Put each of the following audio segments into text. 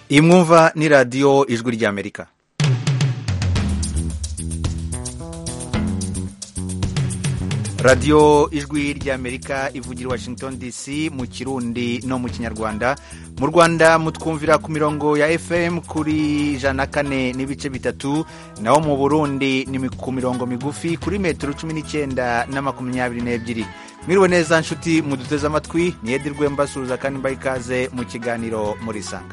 iyi mwumva ni radiyo ijwi ry'amerika radiyo ijwi ry'amerika ivugira washington dc mu kirundi no mu kinyarwanda mu rwanda mutwumvira ku mirongo ya fm kuri ijana na kane n'ibice bitatu naho mu burundi ni ku mirongo migufi kuri metero cumi n'icyenda na makumyabiri n'ebyiri mwiriwe neza nshuti muduteze amatwi ni edirwe mbasuhuza kandi mbaha ikaze mu kiganiro murisanga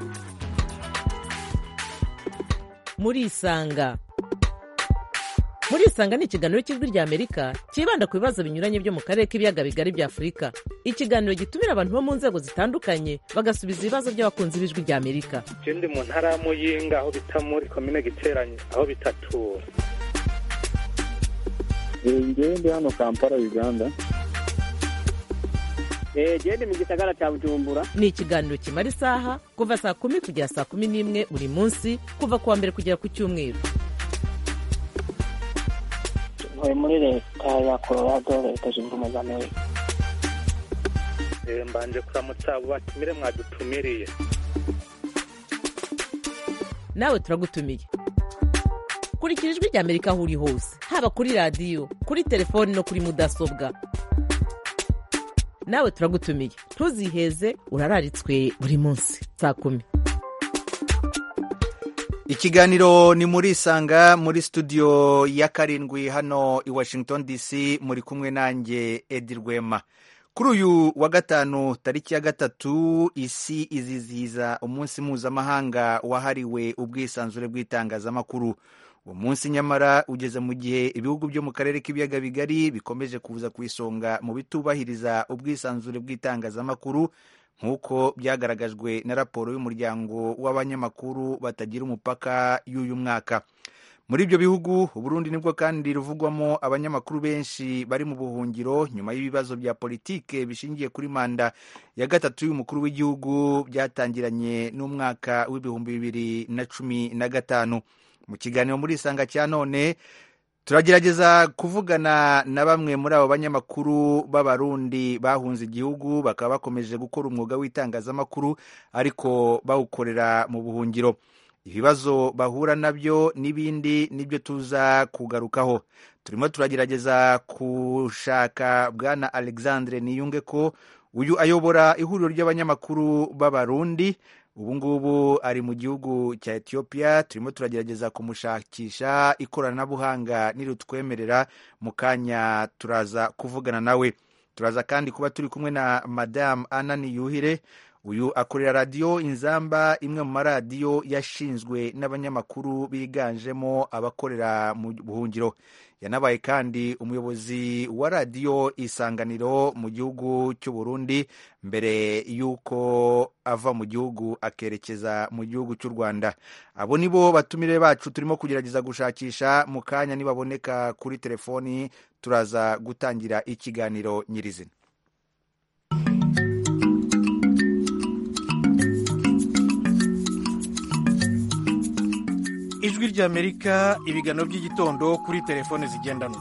murisanga murisanga ni ikiganiro cy'ijwi ry'amerika cyibanda ku bibazo binyuranye byo mu karere k'ibiyaga bigari bya afurika ikiganiro gitumira abantu bo mu nzego zitandukanye bagasubiza ibibazo by'abakunzi b'ijwi ry'amerika je ndi mu ntara ya muyinga aho bita muri komine giteranye aho bitatura ngewe ndi hano kampala uganda gende mu gisagara cya bujumbura ni ikiganiro kimara isaha kuva saa kumi kugera saa kumi n'imwe buri munsi kuva ku wa mbere kugera ku cyumweru ntuye muri leta ya colorado leta zunze ubumwe za amerika Eh, mbanje kuramutsa abo batumire mwadutumiriye nawe turagutumiye kurikira ijwi ry'amerika aho uri hose haba kuri radiyo kuri telefoni no kuri mudasobwa nawe turagutumiye ntuziheze urararitswe buri munsi saa kumi ikiganiro ni muri isanga muri studio ya karindwi hano i washington dc muri kumwe nanjye edi rwema kuri uyu wa gatanu tariki ya gatatu isi izizihiza umunsi mpuzamahanga wahariwe ubwisanzure bw'itangazamakuru uwo munsi nyamara ugeze mu gihe ibihugu byo mu karere k'ibiyaga bigari bikomeje kuza ku isonga mu bitubahiriza ubwisanzure bw'itangazamakuru nk'uko byagaragajwe na raporo y'umuryango w'abanyamakuru batagira umupaka y'uyu mwaka muri ibyo bihugu uburundi nibwo kandi ruvugwamo abanyamakuru benshi bari mu buhungiro nyuma y'ibibazo bya politike bishingiye kuri manda ya gatatu y'umukuru w'igihugu byatangiranye n'umwaka w'ibihumbi bibiri na cumi na gatanu mu kiganiro muri isanga cya none turagerageza kuvugana na bamwe muri abo banyamakuru b'abarundi bahunze igihugu bakaba bakomeje gukora umwuga w'itangazamakuru ariko bawukorera mu buhungiro ibibazo bahura nabyo n'ibindi nibyo tuza kugarukaho turimo turagerageza gushaka bwana alexandre niyunge ko uyu ayobora ihuriro ry'abanyamakuru b'abarundi ubu ngubu ari mu gihugu cya etiyopiya turimo turagerageza kumushakisha ikoranabuhanga nirutwemerera mu kanya turaza kuvugana nawe turaza kandi kuba turi kumwe na madamu anani yuhire uyu akorera radiyo inzamba imwe mu maradiyo yashinzwe n'abanyamakuru biganjemo abakorera mu buhungiro yanabaye kandi umuyobozi wa radiyo isanganiro mu gihugu cy'u Burundi mbere y'uko ava mu gihugu akerekeza mu gihugu cy'u rwanda abo ni bo batumire bacu turimo kugerageza gushakisha mu kanya nibaboneka kuri telefoni turaza gutangira ikiganiro nyirizina ijwi ry'amerika ibiganiro by'igitondo kuri telefone zigendanwa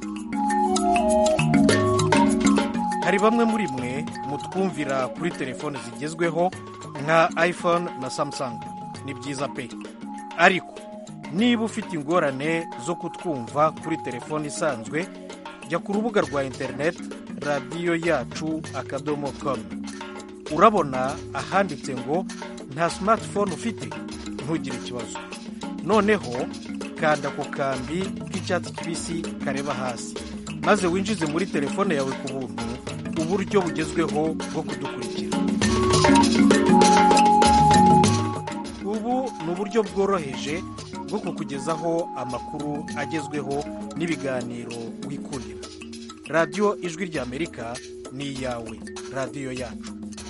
hari bamwe muri mwe mutwumvira kuri telefone zigezweho nka iphone na samsung ni byiza pe ariko niba ufite ingorane zo kutwumva kuri telefone isanzwe jya ku rubuga rwa interineti radiyo yacu akadomo komu urabona ahanditse ngo nta simatifone ufite ntugire ikibazo noneho kanda ku kambi k'icyatsi kibisi kareba hasi maze winjize muri telefone yawe ku buntu uburyo bugezweho bwo kudukurikira ubu ni uburyo bworoheje bwo kukugezaho amakuru agezweho n'ibiganiro wikundira radiyo ijwi ry'amerika ni iyawe radiyo yacu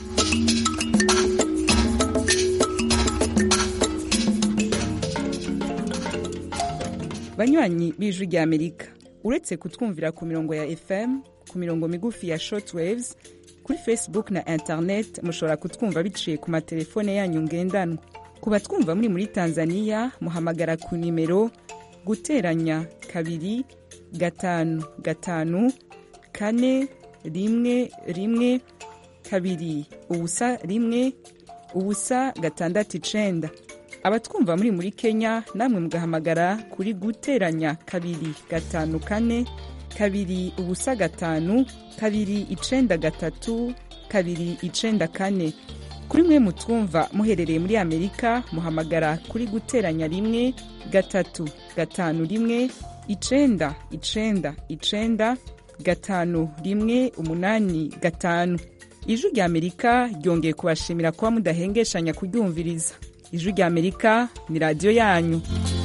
banywanyi b'ijwi ry'amerika uretse kutwumvira ku mirongo ya fm ku mirongo migufi ya shortwaves kuri facebook na internet mushobora kutwumva biciye ku matelefone yanyu ngendanwa ku batwumva muri muri tanzania muhamagara ku nimero guteranya kabiri gatanu gatanu kane rimwe rimwe kabiri ubusa rimwe ubusa gatandatu icenda abatwumva muri muri kenya namwe mugahamagara kuri guteranya kabiri gatanu kane kabiri ubusa gatanu kabiri icenda gatatu kabiri icenda kane kuri mwe mutwumva muherereye muri amerika muhamagara kuri guteranya rimwe gatatu gatanu rimwe icenda icenda icenda gatanu rimwe umunani gatanu ijwi rya amerika ryongeye kubashimira kuba mudahengeshanya kuryumviriza ijwi rya amerika ni radiyo yanyu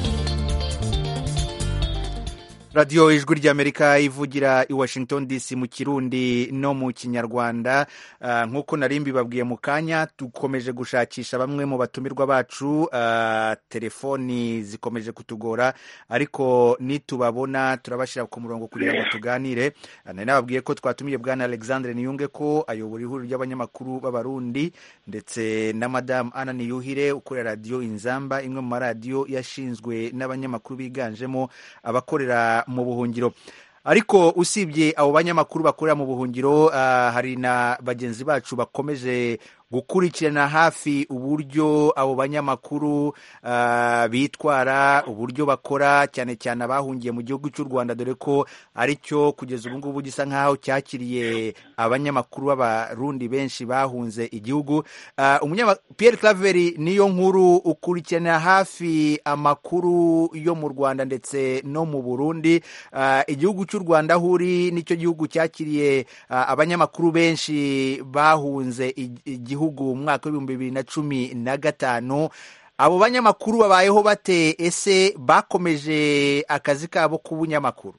radiyo ijwi ry'amerika ivugira i washington dc mu kirundi no mu kinyarwanda Ah, nk'uko nari mbibabwiye mu kanya dukomeje gushakisha bamwe mu batumirwa bacu Ah, telefoni zikomeje kutugora ariko nitubabona turabashyira ku murongo kugira ngo tuganire Ah, nari nababwiye ko twatumiye bwana alexandre niyunge ko ayobora ihuriro ry'abanyamakuru b'abarundi ndetse na madamu ana niyuhire ukorera radiyo inzamba imwe mu maradiyo yashinzwe n'abanyamakuru biganjemo abakorera mu buhungiro ariko usibye abo banyamakuru bakorera mu buhungiro ah, hari na bagenzi bacu bakomeje gukurikirana hafi uburyo abo banyamakuru ah, bitwara uburyo bakora cyane cyane abahungiye mu gihugu cy'u rwanda dore ko ari cyo kugeza ubu ngubu gisa nk'aho cyakiriye abanyamakuru b'abarundi benshi bahunze igihugu Ah, umunyama- pierre claveri niyo nkuru ukurikirana hafi amakuru yo mu rwanda ndetse no mu burundi Ah, igihugu cy'u rwanda aho uri nicyo gihugu cyakiriye ah, abanyamakuru benshi bahunze ig- igihugu mu mwaka w'ibihumbi bibiri na cumi na gatanu abo banyamakuru babayeho bate ese bakomeje akazi kabo k'ubunyamakuru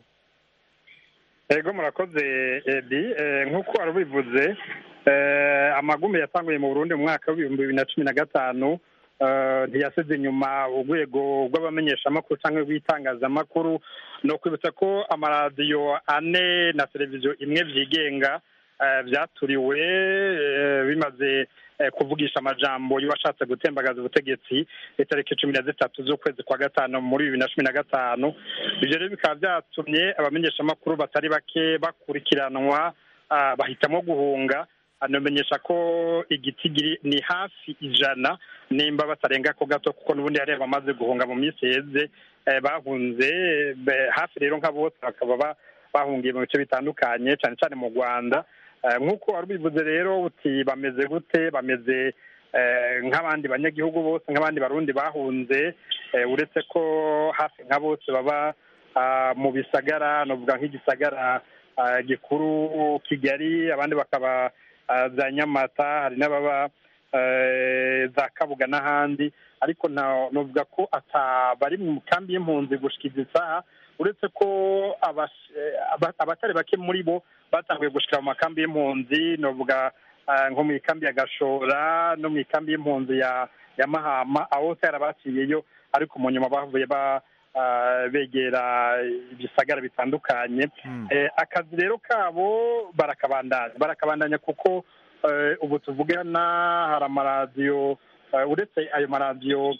ego murakoze edi Eh, nk'uko wari ubivuze eh, amagume yatanguye mu burundi mu mwaka w'ibihumbi bibiri na cumi na gatanu eh, ntiyasize inyuma urwego rw'abamenyeshamakuru cyangwa rw'itangazamakuru ni ukwibutsa ko amaradiyo ane na televiziyo imwe byigenga eh, byaturiwe eh, bimaze eh, kuvugisha amajambo y'uwashatse gutembagaza ubutegetsi itariki cumi na zitatu z'ukwezi kwa gatanu muri bibiri na cumi na gatanu ibyo rero bikaba byatumye abamenyeshamakuru batari bake bakurikiranwa ah, bahitamo guhunga anamenyesha ko igitigiri ni hafi ijana nimba batarenga ko gato kuko n'ubundi hari abamaze guhunga mu minsi yeze eh, bahunze be- hafi rero nka bose bakaba ba- bahungiye mu bice bitandukanye cyane cyane mu rwanda Eh, nk'uko wari ubivuze rero uti bameze gute bameze eh, nk'abandi banyagihugu bose nk'abandi barundi bahunze eh, uretse ko hafi nka bose baba ah, mu bisagara novuga nk'igisagara ah, gikuru kigali abandi bakaba ah, za nyamata hari n'ababa eh, za kabuga n'ahandi ariko nta- novuga ko ata bari mu kambi y'impunzi gushika izi saha uretse ko abas- eh, aba- abatari bake muri bo batanguye gushika mu makambi y'impunzi novuga ah, nko mu ikambi ya gashora no mu ikambi y'impunzi ya ya mahama aho hose yarabaciyeyo ariko mu nyuma bavuye ba ah, begera ibisagara bitandukanye Eh, akazi rero kabo barakabandanya barakabandanya kuko eh, ubu tuvugana hari amaradiyo eh, uretse ayo maradiyo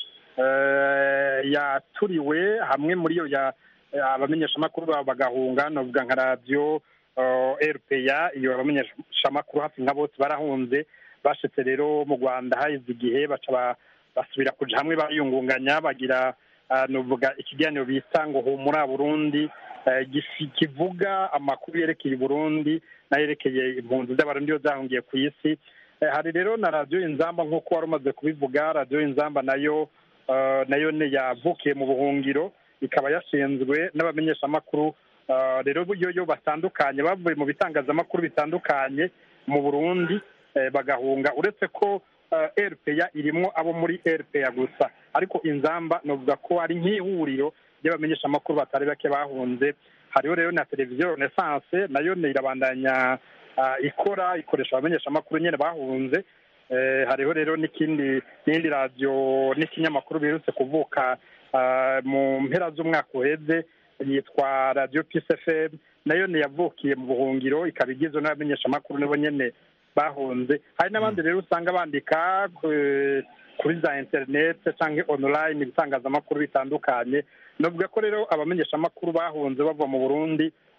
eh, yaturiwe hamwe muri yo ya eh, abamenyeshamakuru babo bagahunga navuga nka radiyo eh, rpa iyo abamenyeshamakuru hafi nka bose barahunze bashitse rero mu rwanda haheze igihe baca ba- basubira kuja hamwe bariyungunganya bagira ah, novuga ikiganiro bita ngo humura burundi eh, gifi- kivuga amakuru yerekeye burundi n'ayerekeye impunzi z'abarundi iyo zahungiye ku isi Eh, hari rero na radiyo inzamba nk'uko wari umaze kubivuga radiyo inzamba nayo eh, nayo ni yavukiye mu buhungiro ikaba yashinzwe n'abamenyeshamakuru eh, rero yo yo batandukanye bavuye mu bitangazamakuru bitandukanye mu burundi eh, bagahunga uretse ko eh, rpa irimwo abo muri rpa gusa ariko inzamba novuga ko ari nk'ihuriro ry'abamenyeshamakuru batari bake bahunze hariho rero na televiziyo renaissance nayo ni irabandanya ah, ikora ikoresha abamenyeshamakuru nyine bahunze Eh, hariho rero n'ikindi n'indi radiyo n'ikinyamakuru biherutse kuvuka ah, mu mpera z'umwaka uheze yitwa radiyo pisi fm nayo niyavukiye mu buhungiro ikaba igizwe n'abamenyeshamakuru nabo nyene bahunze hari n'abandi rero usanga bandika ku- kuri za interinete cyangwa online ibitangazamakuru bitandukanye navuga ko rero abamenyeshamakuru bahunze bava mu burundi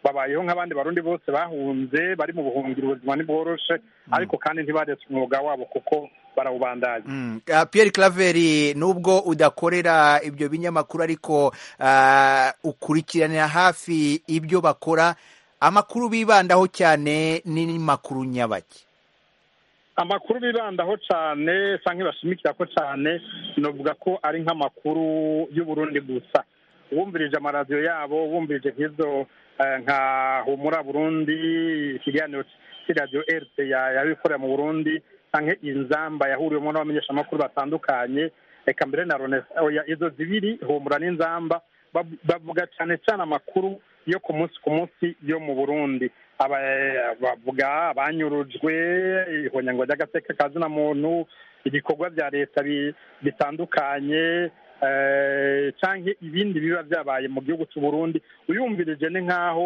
babayeho nk'abandi barundi bose bahunze bari mu buhungiro ubuzima ntibworoshe ariko kandi ntibaretse umwuga wabo kuko barawubandanya Mm. Ah, Pierre Claver nubwo udakorera ibyo binyamakuru ariko ah, ukurikiranira hafi ibyo bakora amakuru bibandaho cyane ni makuru nyabaki amakuru bibandaho cyane cyangwa bashimikira ko cyane navuga ko ari nk'amakuru y'uburundi gusa wumvirije amaradiyo yabo wumvirije nk'izo eh, nka humura burundi ikiganiro cy'iradiyo erite yabikorera mu burundi cyangwa inzamba yahuriwemo n'abamenyeshamakuru batandukanye reka mbere na ronesa oya izo zibiri humura n'inzamba bab- bavuga cyane cyane amakuru yo ku munsi ku munsi yo mu burundi Aba- bavuga abanyurujwe ihonyango ry'agateka ka zina muntu ibikorwa bya leta bi- bitandukanye eh, canke ibindi biba byabaye mu gihugu cy'u Burundi uyumvirije ni nk'aho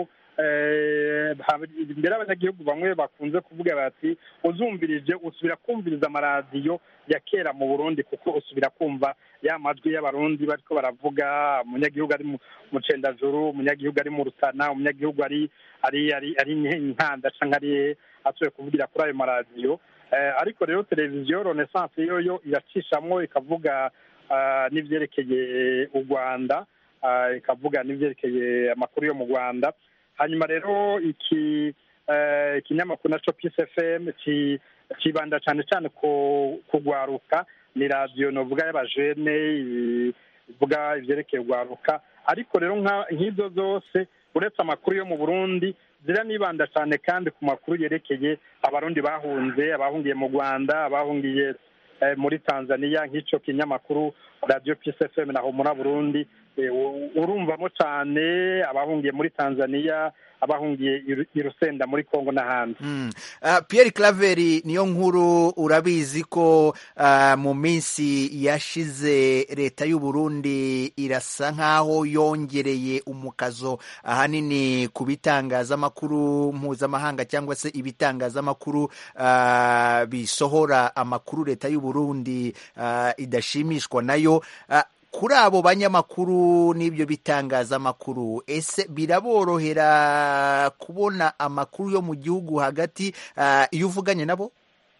eh, hab- imbere abanyagihugu bamwe bakunze kuvuga bati uzumvirije usubira kumviriza amaradiyo ya kera mu Burundi kuko usubira kumva ya majwi y'abarundi bariko baravuga umunyagihugu ari mu mu cendajuru umunyagihugu ari mu rutana umunyagihugu ari ari ari ari inkanda canke ari asuye kuvugira kuri ayo maradiyo Eh, ariko rero televiziyo renaissance yo yo iracishamwo ikavuga ah, n'ivyerekeye u rwanda ah, ikavuga n'ivyerekeye amakuru yo mu rwanda hanyuma rero iki eh, ikinyamakuru naco peace fm ki- kibanda cane cane ku kugwaruka ni radiyo novuga y'abajene i- ivuga ivyerekeye ugwaruka ariko rero nka- nk'izo zose uretse amakuru yo mu burundi ziranibanda cyane kandi ku makuru yerekeye abarundi bahunze abahungiye mu rwanda abahungiye eh, muri tanzania nk'ico kinyamakuru radiyo peace fm na homura burundi eh, u- urumvamo cyane abahungiye muri tanzania abahungiye i Ru- i rusenda muri congo n'ahandi Mm. Ah, Pierre Claver niyo nkuru urabizi ko ah, mu minsi yashize leta y'u Burundi irasa nkaho yongereye umukazo ahanini ku bitangazamakuru mpuzamahanga cyangwa se ibitangazamakuru ah, bisohora amakuru leta y'u Burundi ah, idashimishwa nayo Ah, kuri abo banyamakuru n'ibyo bitangazamakuru ese biraborohera kubona amakuru yo mu gihugu hagati ah, iyo uvuganye nabo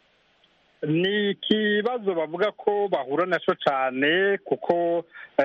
ni ikibazo bavuga ko bahura nacyo cyane kuko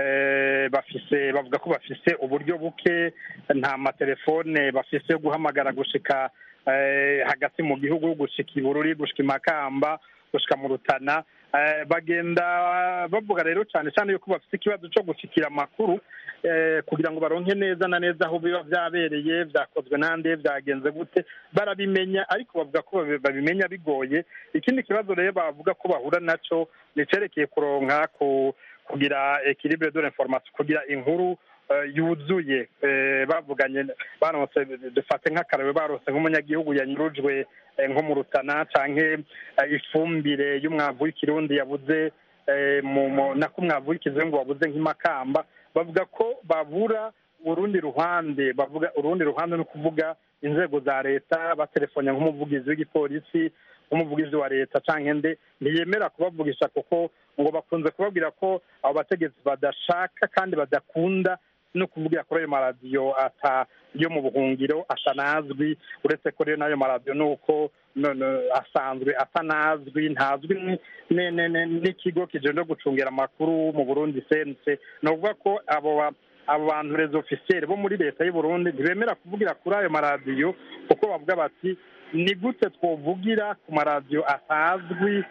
eh, bafise bavuga ko bafise uburyo buke nta matelefone bafise yo guhamagara gushika eh, hagati mu gihugu gushika ibururi gushika imakamba gushika mu rutana Eh, bagenda bavuga rero cyane cyane yuko bafite ikibazo cyo gushikira amakuru eh, kugira ngo baronke neza na neza aho biba byabereye byakozwe nande byagenze gute barabimenya ariko bavuga ko babi- babimenya bigoye ikindi kibazo rero bavuga ko bahura naco ni cerekeye kuronka ku kugira equilibre de l'information kugira inkuru eh, yuzuye eh, bavuganye baronse dufate nk'akarebe baronse nk'umunyagihugu yanyurujwe eh, nko mu rutana canke eh, ifumbire y'umwavu w'ikirundi yabuze eh, mu mu- nako umwavu w'ikizungu wabuze nk'imakamba bavuga ko babura urundi ruhande bavuga urundi ruhande ni ukuvuga inzego za leta batelefonya nk'umuvugizi w'igipolisi nk'umuvugizi wa leta canke nde ntiyemera kubavugisha kuko ngo bakunze kubabwira ko abo bategetsi badashaka kandi badakunda no kuvugira kuri ayo maradiyo ata yo mu buhungiro atanazwi uretse ko rero n'ayo maradiyo ni uko no- no- asanzwe atanazwi ntazwi ni- ni- ni- ni- n'ikigo kijejwe gucungira amakuru mu burundi sense ni ukuvuga ko abo ba- abo bantu rezo ofisiyeri bo muri leta y'u Burundi ntibemera kuvugira kuri ayo maradiyo kuko bavuga bati ni gute twovugira ku maradiyo atazwi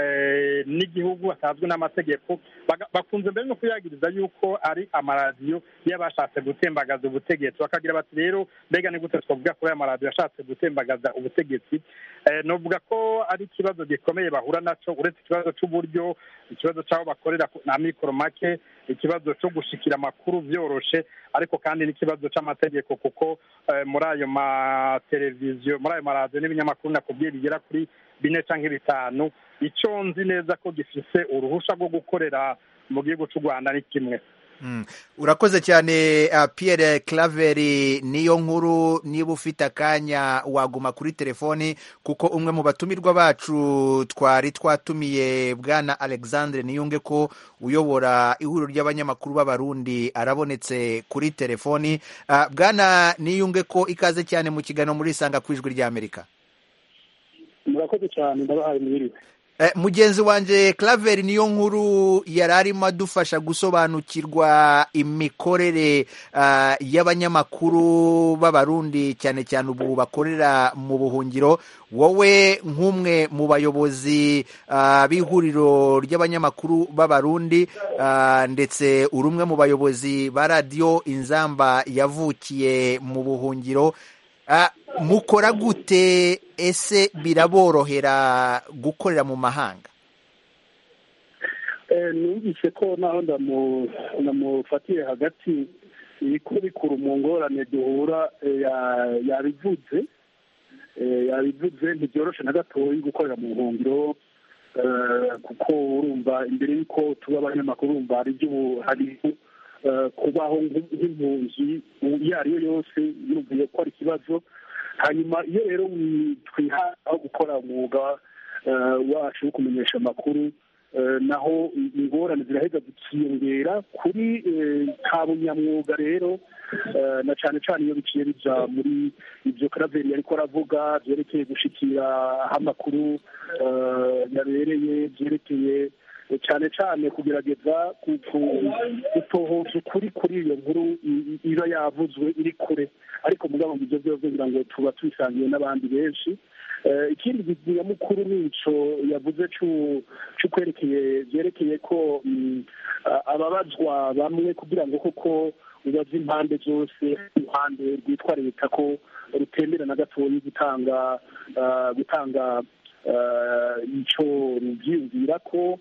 eh, n'igihugu atazwi n'amategeko Baga- bakunze mbere no kuyagiriza yuko ari amaradiyo y'abashatse gutembagaza ubutegetsi bakagira bati rero mbega ni gute twavuga kuri aya maradiyo yashatse gutembagaza ubutegetsi Eh, novuga ko ari ikibazo gikomeye bahura naco uretse ikibazo c'uburyo ikibazo c'aho bakorera ku- na mikoro make ikibazo cyo gushikira amakuru vyoroshe ariko kandi n'ikibazo c'amategeko kuko eh, muri ayo mateleviziyo muri ayo maradiyo n'ibinyamakuru nakubwiye bigera kuri bine canke bitanu ico nzi neza ko gifise uruhusha rwo gukorera mu gihugu c'u rwanda ni kimwe Mm. urakoze cyane uh, Pierre Claveri niyo nkuru niba ufite akanya waguma kuri telefoni kuko umwe mu batumirwa bacu twari twatumiye bwana Alexandre Niyunge ko uyobora ihuriro ry'abanyamakuru b'abarundi arabonetse kuri telefoni uh, bwana Niyunge ko ikaze cyane mu kiganiro muri Sanga ku ijwi ry'Amerika murakoze cyane ndabahaye mwiriwe Eh, mugenzi wanje Claver niyo nkuru yari arimo adufasha gusobanukirwa imikorere ah, y'abanyamakuru b'abarundi cyane cyane ubu bakorera mu buhungiro wowe nk'umwe mu bayobozi ah, b'ihuriro ry'abanyamakuru b'abarundi ah, ndetse uri umwe mu bayobozi ba radiyo inzamba yavukiye mu buhungiro Ah, mukora gute ese biraborohera gukorera mu mahanga Eh, numvise ko naho ndamu- ndamufatiye hagati ibikuru bikuru mu ngorane duhura eh, ya- yabivuze Eh, yabivuze ntibyoroshe na gatoya gukorera mu buhungiro eh, kuko urumva imbere y'uko tuba abanyamakuru urumva hari ibyo hari eh, kubaho nk'im- nk'impunzi iyo ari yo yose yumviye ko ari ikibazo hanyuma iyo rero wi- twiha aho gukora umwuga eh, wacu wo kumenyesha amakuru eh, naho ingorane ziraheza zikiyongera kuri eh, ka bunyamwuga rero eh, na cyane cyane iyo biciye bija muri ibyo karaveri ariko aravuga byerekeye gushikira aho amakuru eh, yabereye byerekeye eh, cyane cyane kugerageza ku- ku- gutohoza ukuri kuri iyo nkuru i- i- iba yavuzwe iri kure ariko mugabo ngo ibyo byose ngira ngo tuba tubisangiye n'abandi benshi Eh, ikindi nyamukuru ni ico yavuze cu- c'ukwerekeye byerekeye ko mm, a- ababazwa bamwe kugira ngo koko ubaze impande zose uruhande rwitwa leta ko rutemera na gatoya gutanga ah, gutanga ah, ico ruvyiyumvira ko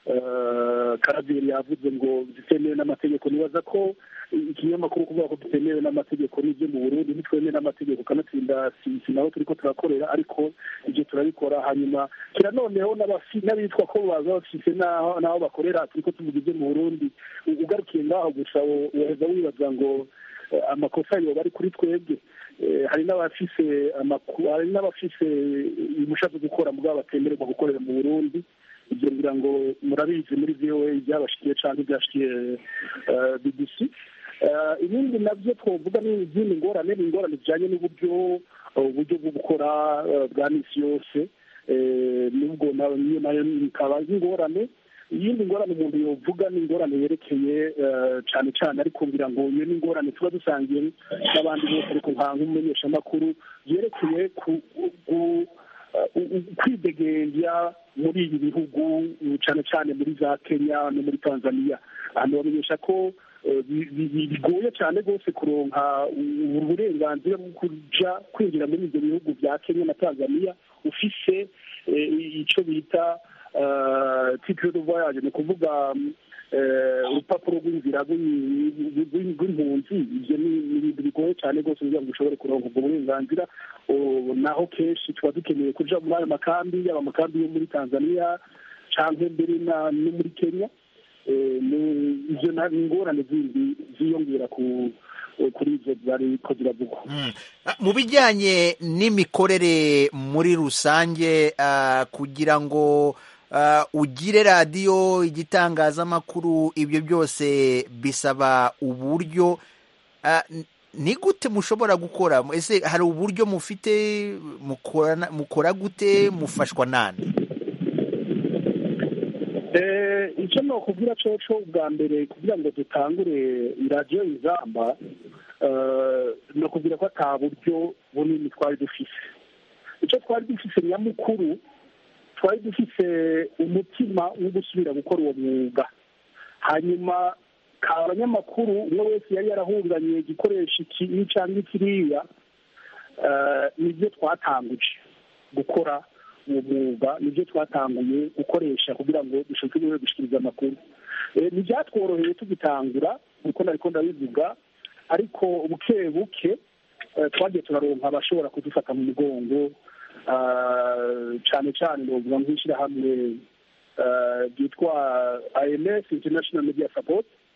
eh, karaveri yavuze ngo zitemewe n'amategeko nibaza ko ikinyamakuru kuvuga ko dutemewe n'amategeko n'ibyo mu burundi ntitwemewe n'amategeko kanatsinda si si naho turiko turakorera ariko ibyo turabikora hanyuma kira noneho n'abafi- n'abitwa ko baza bafise n'aho n'aho bakorera turiko tuvuga ibyo mu burundi U- ugarukiye ngaho gusa wo- woheza wibaza ngo eh, amakosa yoba ari kuri twebwe Eh, hari n'abafise amaku- hari n'abafise impusha zo gukora mugabo batemererwa gukorera mu burundi ibyo ngira ngo murabizi muri voa ibyabashikiye cyangwa ibyashikiye eh, bbc Eh, ibindi nabyo twavuga ni izindi ngorane ni ingorane zijyanye n'uburyo eh, uburyo bwo gukora eh, bwa misi yose Eh, nubwo nayo niyo nayo ikaba ari ingorane iyindi ngorane umuntu yovuga ni ingorane yerekeye eh, cyane cyane ariko ngira ngo iyo ni ingorane tuba dusangiye n'abandi bose ariko nka nk'umumenyeshamakuru yerekeye ku ku- u- u- kwidegembya muri ibi bihugu uh, cyane cyane muri za kenya no muri tanzania ahantu bamenyesha ko eh, bi- bi- bi- bigoye cyane rwose kuronka u- uburenganzira bwo kuja kwinjira muri ibyo bihugu bya kenya na tanzania ufise eh, icyo bita titre de voyage ni ukuvuga mm, eh, urupapuro rw'inzira rw'i- rw'i- rw'impunzi ibyo ni ni ibintu bigoye cyane rwose kugira ngo ushobore kuronka ubwo burenganzira Oh, naho kenshi tuba dukeneye kuja muri ayo makambi yaba amakambi yo muri tanzania canke mbere na no muri kenya Eh, ni- ivyo na- ni ingorane zindi ziyongera ku kuri ivyo zariko ziravugwa Mm. Ah, mu bijyanye n'imikorere muri rusange ah, kugira ngo ah, ugire radiyo igitangazamakuru ibyo byose bisaba uburyo Ah, n- ni gute mushobora gukora ese hari uburyo mufite mukorana- mukora gute mufashwa nande Eh, icyo nokubwira coco bwa mbere kugira ngo dutangure iradiyo izamba eh, nokubwira ko ata buryo bunini twari dufise icyo twari dufise nyamukuru twari dufise umutima wo gusubira gukora uwo mwuga hanyuma ka abanyamakuru umwe wese yari yarahunganye igikoresho iki cyangwa kiriya eh, nibyo twatanguje gukora uwo mwuga nibyo twatanguye gukoresha kugira ngo dushobore gushyikiriza amakuru Eh, ntibyatworoheye tugitangura kuko nariko ndabivuga ariko buke buke eh, twagiye turaronka abashobora kudufata mu mugongo ah, cane cane novuga nk'ishyirahamwe eh, ryitwa IMS International Media Support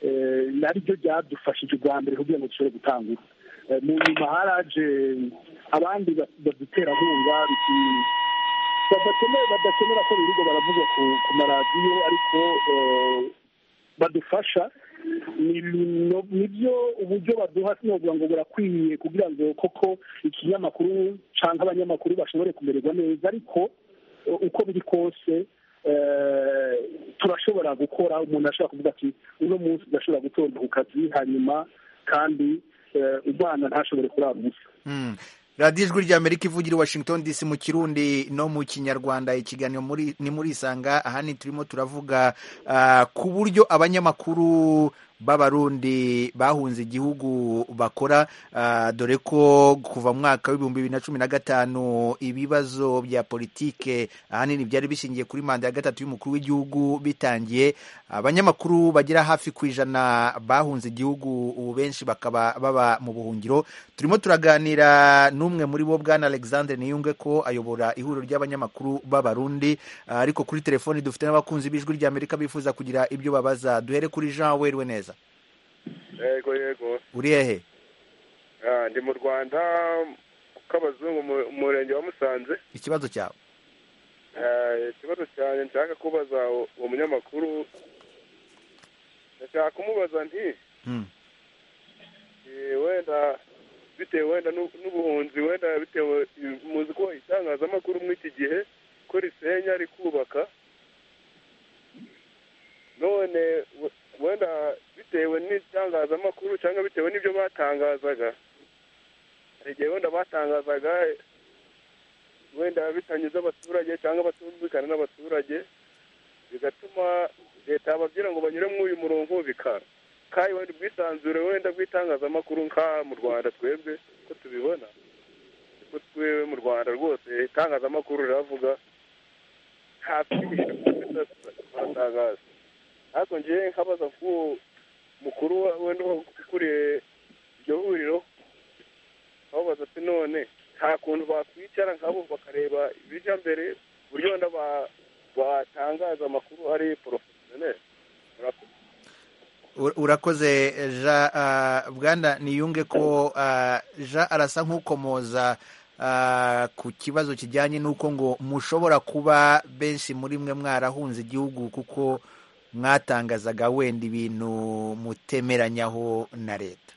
eh, naryo ryadufashije ubwa mbere kugira ngo dushobore gutangura Eh, mu nyuma haraje abandi ba- baduterankunga biti badakeneye badakenera ko birirwa baravugwa ku ku maradiyo ariko eh, badufasha ni bino- nibyo uburyo baduha sinovuga ngo burakwiye kugira ngo koko ikinyamakuru cyangwa abanyamakuru bashobore kumererwa neza ariko eh, uko biri kose eh, turashobora gukora umuntu ashobora kuvuga ati uno munsi ndashobora gutonda ku kazi hanyuma kandi eh, umwana ntashobore kurara ubusa Mm. radiyo ijwi ry'amerika ivugira i washington dc mu kirundi no mu kinyarwanda ikiganiro muri ni muri isanga ahani turimo turavuga ah, ku buryo abanyamakuru b'abarundi bahunze igihugu bakora ah, dore ko kuva mu mwaka w'ibihumbi bibiri na cumi na gatanu ibibazo bya politike ahanini byari bishingiye kuri manda ya gatatu y'umukuru w'igihugu bitangiye abanyamakuru bagera hafi ku ijana bahunze igihugu ubu benshi bakaba baba mu buhungiro turimo turaganira n'umwe muri bo bwana alexandre niyunge ko ayobora ihuriro ry'abanyamakuru b'abarundi Ah, ariko kuri telefoni dufite n'abakunzi b'ijwi ry'amerika bifuza kugira ibyo babaza duhere kuri jean werwe neza yego yego uri hehe Ah, ndi mu rwanda k'abazungu mu murenge wa musanze ikibazo cyawe Ah, ikibazo cyane nshaka kubaza uwo uwo munyamakuru ndashaka kumubaza nti Hmm. eh, wenda bitewe wenda n'u- n'ubuhunzi wenda bitewe muzi ko itangazamakuru muri iki gihe ko risenya rikubaka none we- wenda bitewe n'itangazamakuru cyangwa bitewe n'ibyo batangazaga hari igihe wenda batangazaga wenda bitanyuze abaturage cyangwa batumvikana n'abaturage bigatuma leta yababwira ngo banyure muri uyu murongo bikara kandi wenda ubwisanzure wenda bw'itangazamakuru nka mu rwanda twebwe ko tubibona ko twebwe mu rwanda rwose itangazamakuru riravuga nta kwihisha baratangaza ariko njyewe nkabaza k'uwo mukuru wa- wenda ukuriye iryo huriro babaza ati none nta kuntu bakwicara nkabo bakareba ibijya mbere uburyo wenda ba- batangaza amakuru ari porofesiyoneri murakoze Ur- urakoze jean ah, bwana niyunge ko ah, jean arasa nk'ukomoza ah, ku kibazo kijyanye n'uko ngo mushobora kuba benshi muri mwe mwarahunze igihugu kuko mwatangazaga wenda ibintu mutemeranyaho na leta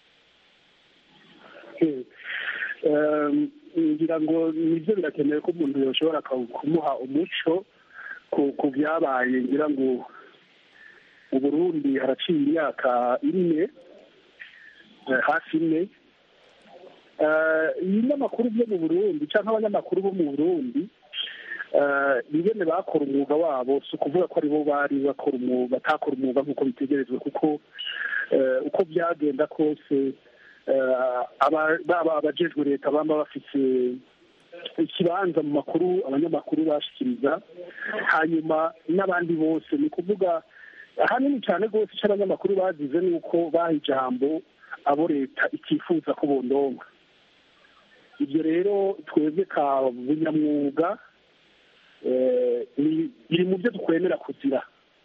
Um, ngira ngo nibyo birakenewe ko umuntu yoshobora ka- kumuha umuco ku ku byabaye ngira ngo mu burundi haraciye imyaka ine eh, hafi ine Eh, ibinyamakuru byo mu burundi cyangwa abanyamakuru bo mu burundi eh, ni bene bakora umwuga wabo si ukuvuga ko aribo bari bakora umwuga batakora umwuga nk'uko bitegerezwa kuko eh, uko byagenda kose eh, aba- baba abajejwe leta baba bafite ikibanza mu makuru abanyamakuru bashikiriza hanyuma n'abandi bose ni ukuvuga ahanini cyane rwose icyo abanyamakuru bazize ni uko baha ijambo abo leta itifuza ko bondonga ibyo rero twebwe ka bunyamwuga eh, ni- biri mu byo dukwemera kuzira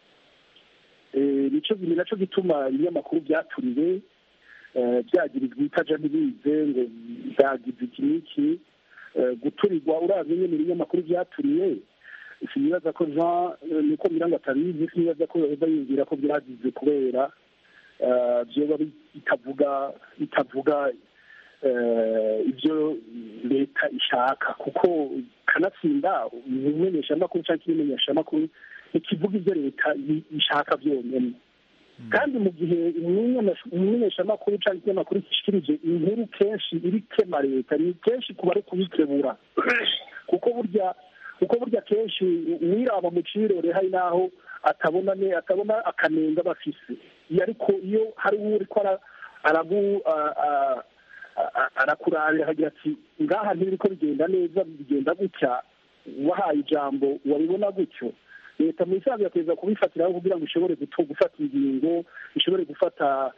Eh, nicyo ni nacyo gituma ibinyamakuru byaturiwe eh, byagirizwa itaja ntibize ngo byagize iki n'iki Eh, guturirwa uravye nyene ibinyamakuru byaturiye sinibaza ko jean eh, niko mirango atabizi sinibaza ko yoheza yumvira ko byagize kubera eh, vyoba bitavuga bitavuga eh, ibyo leta ishaka kuko kanatsinda umumenyeshamakuru cyangwa ikimenyeshamakuru ntikivuga ibyo leta i- ishaka byonyine kandi mu gihe umumenyesha- umumenyeshamakuru cyangwa ikinyamakuru gishikirije inkuru kenshi iri kema leta ni kenshi kuba ari kubikebura kuko burya kuko burya kenshi uwiraba mu cirore hari n'aho atabona ne atabona akanenga bafise iyo ariko iyo hari uwo uriko ara- aragu a- a- a- arakurabira akagira ati ngaha ntibiriko bigenda neza bigenda gutya wahaye ijambo wabibona gutyo leta mu isanzwe yakweza kubifatiraho kugira ngo ishobore guto- gufata ingingo ishobore gufata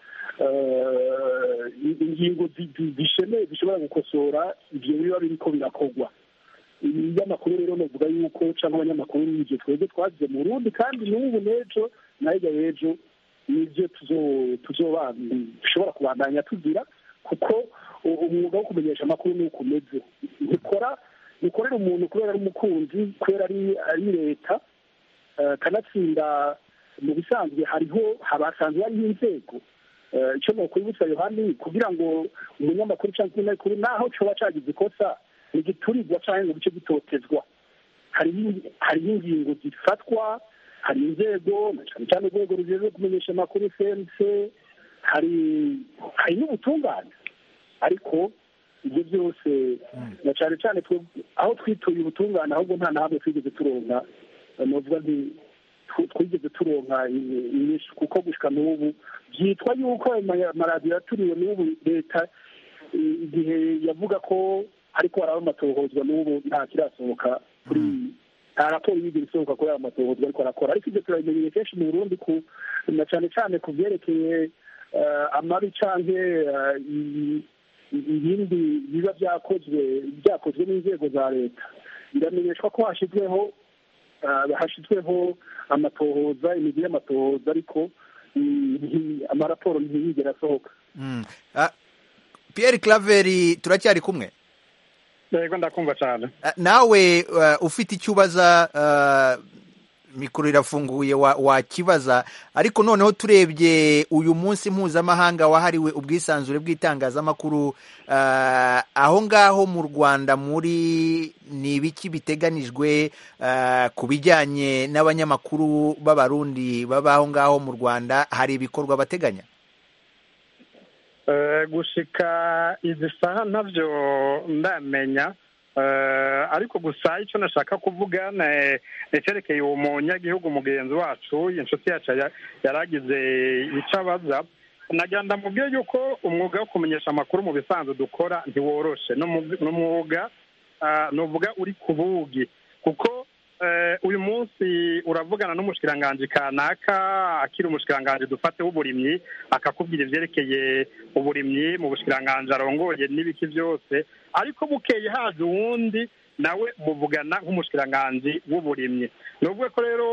eh, ingingo zi- zi- zishemeye zishobora gukosora ibyo biba biriko birakorwa ibinyamakuru rero novuga yuko cyangwa abanyamakuru n'ibyo twebwe twagize mu burundi kandi n'ubu n'ejo na hirya y'ejo nibyo tuzo- tuzoba dushobora kubandanya tugira kuko u- umwuga wo kumenyesha amakuru ni uko umeze ntikora ntikorera umuntu kubera ari umukunzi kubera ari ari leta eh, kanatsinda mu bisanzwe hariho habasanzwe hariho inzego Eh, icyo ni ukwibutsa yohani kugira ngo umunyamakuru cyangwa umunyamakuru naho coba cagize ikosa ntigiturirwa cyangwa ngo gice gitotezwa hariho hariho ingingo zifatwa hari inzego na cyane cyane urwego rujejwe kumenyesha amakuru cnc hari hari n'ubutungane ariko ibyo byose na cyane cyane twe- aho twituye ubutungane ahubwo nta na hamwe twigeze turonka eh, novuga nti tw- twigeze turonka i- inyishu kuko gushika n'ubu byitwa yuko ayo ma- amaradiyo yaturiwe n'ubu leta i- igihe yavuga ko ariko haraba amatohozwa n'ubu nta kirasohoka kuri nta raporo yigeze isohoka kuri ayo matohozwa ariko arakora ariko ibyo turabimenyeye kenshi mu burundi ku na cyane cyane ku byerekeye eh, amabi canke eh, i- i- ibindi biba byakozwe byakozwe n'inzego za leta biramenyeshwa ko hashyizweho eh, hashyizweho amatohoza imigi y'amatohoza ariko mm, nti- amaraporo ntiyigera asohoka Mm. Ah, Pierre Claver turacyari kumwe yego ndakumva cyane Ah, nawe uh, ufite icyo ubaza uh, mikoro irafunguye wa- wakibaza ariko noneho turebye uyu munsi mpuzamahanga wahariwe ubwisanzure bw'itangazamakuru uh, aho ngaho mu rwanda muri ni ibiki biteganijwe uh, ku bijyanye n'abanyamakuru b'abarundi baba aho ngaho mu rwanda hari ibikorwa bateganya Eh, gushika izi saha ntabyo ndamenya Eh, ariko gusa icyo nashaka kuvuga ni icyerekeye uwo munyagihugu mugenzi wacu inshuti yacu ya- yaragize icyo abaza nagira ndamubwiye yuko umwuga wo kumenyesha amakuru mu bisanzwe dukora ntiworoshe ni umwuga- ni umwuga ah, nuvuga uri ku bugi kuko eh, uyu munsi uravugana n'umushikiranganji kanaka akiri umushikiranganji dufate w'uburimyi akakubwira ivyerekeye uburimyi mu bushikiranganji arongoye n'ibiki byose ariko bukeye haje uwundi nawe muvugana nk'umushikiranganji w'uburimyi ni ukuvuga ko rero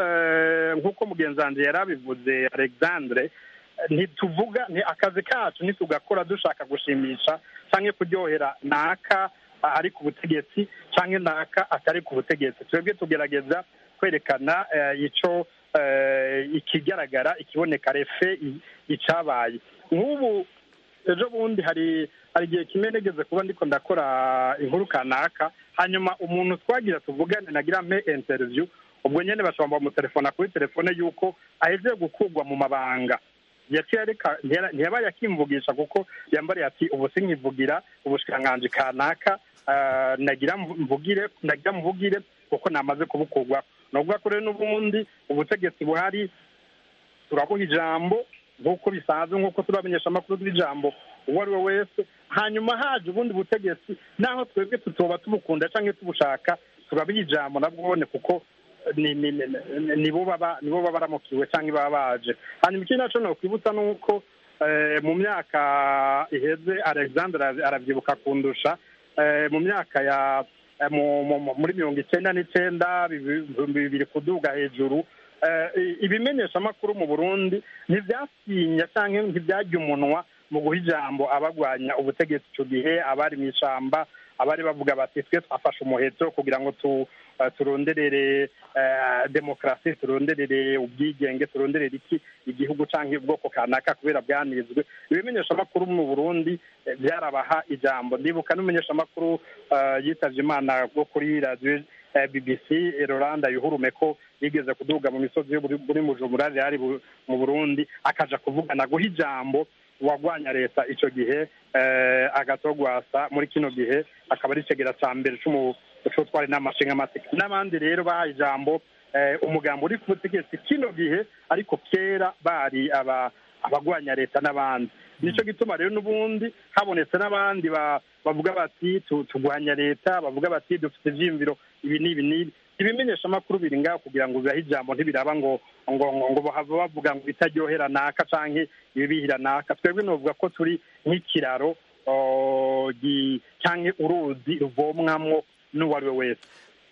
eh, nk'uko mugenzi wanje yari abivuze alexandre ntituvuga ni akazi kacu ntitugakora dushaka gushimisha cyangwa kuryohera naka ari ku butegetsi cyangwa naka atari ku butegetsi twebwe tugerageza kwerekana eh, ico eh, ikigaragara ikiboneka refe i- icabaye nk'ubu ejo bundi hari hari igihe kimwe nigeze kuba ndiko ndakora inkuru kanaka hanyuma umuntu twagira tuvugane nagira mpe interview ubwo nyene bashobora bamutelefona kuri telefone yuko ahejeje gukurwa mu mabanga yaciye areka ntiyara- ntiyabaye akimvugisha kuko yambariye ati ubu sinkivugira ubushikiranganji kanaka ah, nagira mvu- mvugire nagira mvugire kuko namaze kubukurwa ni ukuvuga ko rero n'ubundi ubutegetsi buhari turabuha ijambo nk'uko bisanzwe nk'uko turabamenyesha amakuru y'ijambo uwo ari we wese hanyuma haje ubundi butegetsi naho twebwe tutoba tubukunda cyangwa tubushaka turabiha ijambo nabwone kuko ni ni ni- ni- nibo baba nibo baba baramukiwe cyangwa baba baje hanyuma ikindi naco nokwibutsa ni uko eh, mu myaka iheze alexandre ara- aravyibuka kundusha eh, mu myaka ya eh, mu- mu- mu- muri mirongo icenda n'icenda bibi- bibiri kuduga hejuru eh, i- ibimenyeshamakuru mu burundi ntivyasinya canke ntivyarya umunwa mu guha ijambo abagwanya ubutegetsi ico gihe abari mu ishamba abari bavuga bati twe twafashe umuheto kugira ngo tu eh, turonderere eh, demokarasi turonderere ubwigenge turonderere iki igihugu canke ubwoko kanaka kubera bwanizwe ibimenyeshamakuru mu burundi eh, byarabaha ijambo ndibuka n'umumenyeshamakuru eh, yitavye imana bwo kuri radiyo eh, bbc rolanda yuhurume ko yigeze kuduga mu misozi yo muri muri mujumbura yari bu- mu burundi akaja kuvugana guha ijambo uwagwanya leta ico gihe eh, agatogwasa muri kino gihe akaba ari icegera ca mbere c'umu- c'utwara inama nshingamateka n'abandi rero bahaye ijambo eh, umugambo uri ku butegetsi kino gihe ariko kera bari aba abagwanya leta n'abandi nico gituma rero n'ubundi habonetse n'abandi ba- bavuga bati tu- tugwanya leta bavuga bati dufite ivyiyumviro ibi n'ibi n'ibi ibimenyesha amakuru biri ngaho kugira ngo bibahe ijambo ntibiraba ngo ngo ngo ngo bahava bavuga ngo bitaryohera naka canke ibibihira naka twebwe novuga ko turi nk'ikiraro oh, gi- canke uruzi ruvomwamwo n'uwo ari we wese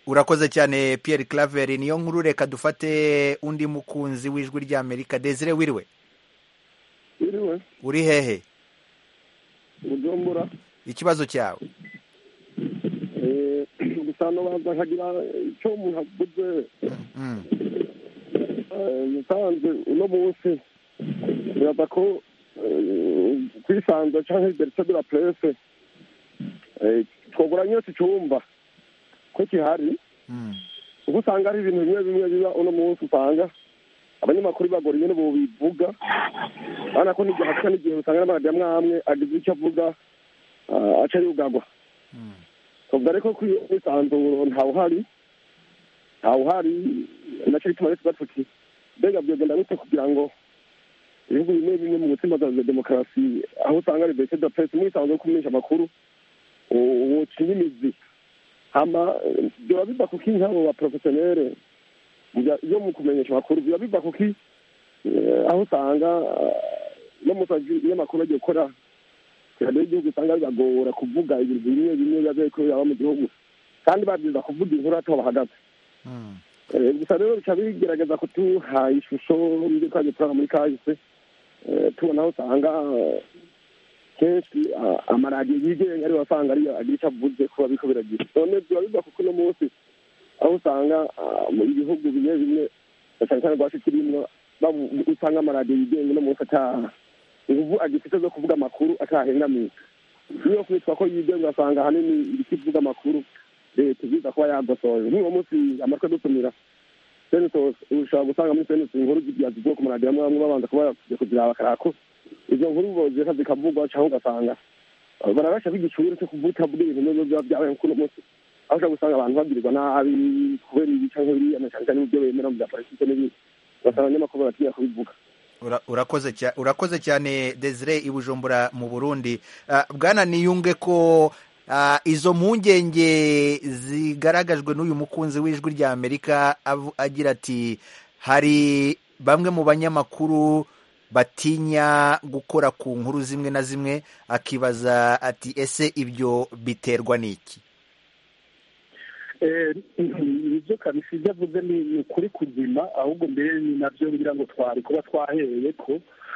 urakoze cyane Pierre Claver niyo nkuru reka dufate undi mukunzi w'ijwi ry'Amerika Desire wiriwe wiriwe uri hehe bujumbura ikibazo cyawe gusa nobanza nkagira icyo umuntu avuze musanze uno munsi biraza ko kwisanza cyangwa liberite de la presse twogura nyose icyumba ko gihari kuko usanga hari ibintu bimwe bimwe biba uno munsi usanga abanyamakuru bagora nyine bo bivuga urabona ko n'igihe hasa n'igihe usanga n'amaradiyo amwe amwe agize icyo avuga aca yugagwa tuvuga ariko ko iyo mwisanzuro ntawuhari ntawuhari nacyo bituma rero tuba tuti mbega byogenda gute kugira ngo ibihugu bimwe bimwe mu gutsimbataza demokarasi aho usanga liberite de presse mwisanzuro kumenyesha amakuru wocinya imizi hama biba biva kuki nk'abo baporofesiyonere iyo mu kumenyesha amakuru biba biva kuki aho usanga no mu kazi iyo amakuru agiye gukora radiyo y'igihugu usanga bibagora kuvuga ibintu bimwe bimwe biba biri kubera mu gihugu kandi babyiza kuvuga inkuru ataho bahagaze gusa rero bica bigerageza kutuha ishusho y'ibyo twagiye turaba muri kahise tubona aho usanga kenshi amaradiyo yigenga ariyo wasanga ariyo agira icyo avuze kuba biriko biragira none biba biva kuko uno munsi aho usanga mu bihugu bimwe bimwe cyane cyane rwacu turimwo usanga amaradiyo yigenga uno munsi ata inguvu agifite zo kuvuga amakuru atahengamiye niyo kwitwa ko yigenga ugasanga ahanini ibikivuga amakuru leta iziza kuba yagosoje nk'uwo munsi amatwi dutumira senatos ushobora gusanga muri senatos inkuru zigiye ku maradiyo amwe amwe babanza kuba bakujya kugira bakarako izo nkuru bozeka zikavugwa cyangwa ugasanga barabasha kw'igicuri cyo kuvuta bwira ibintu biba biba byabaye kuri uno munsi aho ushobora gusanga abantu bagirirwa nabi kubera ibi cyangwa biriya na cyane cyane ibyo bemera mu bya politiki n'ibindi ugasanga abanyamakuru baratinya kubivuga urakoze cyane desire i bujumbura mu burundi bwana niyunge ko izo mpungenge zigaragajwe n'uyu mukunzi w'ijwi rya amerika agira ati hari bamwe mu banyamakuru batinya gukora ku nkuru zimwe na zimwe akibaza ati ese ibyo biterwa n'iki ibyo kabisi ibyo avuze ni ukuri kuzima ahubwo mbere ni nabyo ngira ngo twari kuba twahereye ko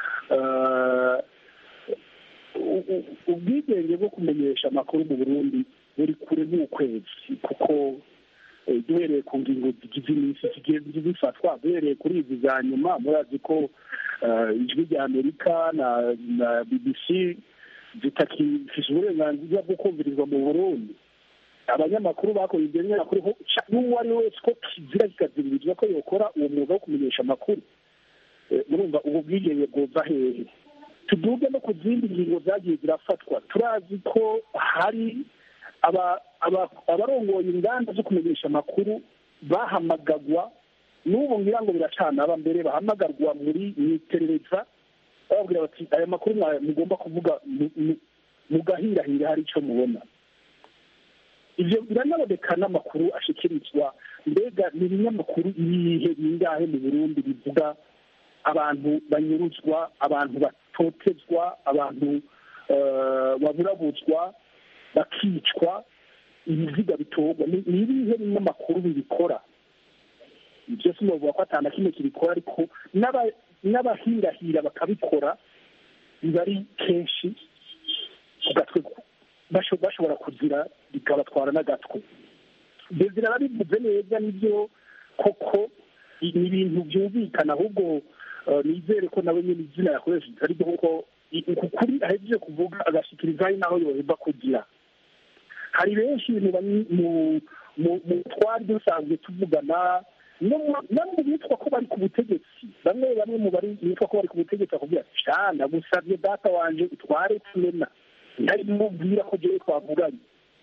ubwigenge bwo kumenyesha amakuru mu burundi buri kure nk'ukwezi kuko duhereye ku ngingo zigize iminsi zigiye zifatwa duhereye kuri izi za nyuma murazi ko ijwi rya amerika na bbc zitakifite uburenganzira bwo kumvirizwa mu burundi abanyamakuru bakora ibyo binyamakuru n'uwo ari we wese ko kizira kikaziririzwa ko yakora uwo mwuga wo kumenyesha amakuru murumva ubu bwigenge bwova hehe tuduge no ku zindi ngingo zagiye zirafatwa turazi ko hari abarongoye inganda zo kumenyesha amakuru bahamagagwa n'ubu ngira ngo biracanaba mbere bahamagarwa muri mu iperereza bababwira bati aya makuru mugomba kuvuga mugahirahira hari icyo mubona ibyo biranaboneka n'amakuru ashyikirizwa mbega ni ibinyamakuru ibihe bingahe mu burundi bivuga abantu banyuruzwa abantu batotezwa abantu baburabuzwa bakicwa ibiziga bitorwa ni ibihe binyamakuru bibikora ibyo si novuga ko atana kimwe kibikora ariko n'abahirahira bakabikora biba ari kenshi ku gatwe bashobora kugira bikabatwara n'agatwe bezira barabivuze neza nibyo koko ni ibintu byumvikana ahubwo nizere ko nawe nyine izina yakoresheje ari byo kuko ukuri ahejeje kuvuga agashyikirizaho naho yoheba kugira hari benshi mu twari dusanzwe tuvugana no mu bitwa ko bari ku butegetsi bamwe bamwe mu bari bitwa ko bari ku butegetsi bakubwira cyane gusabye data wanje utware tumena ntari mubwira ko jewe twavuganye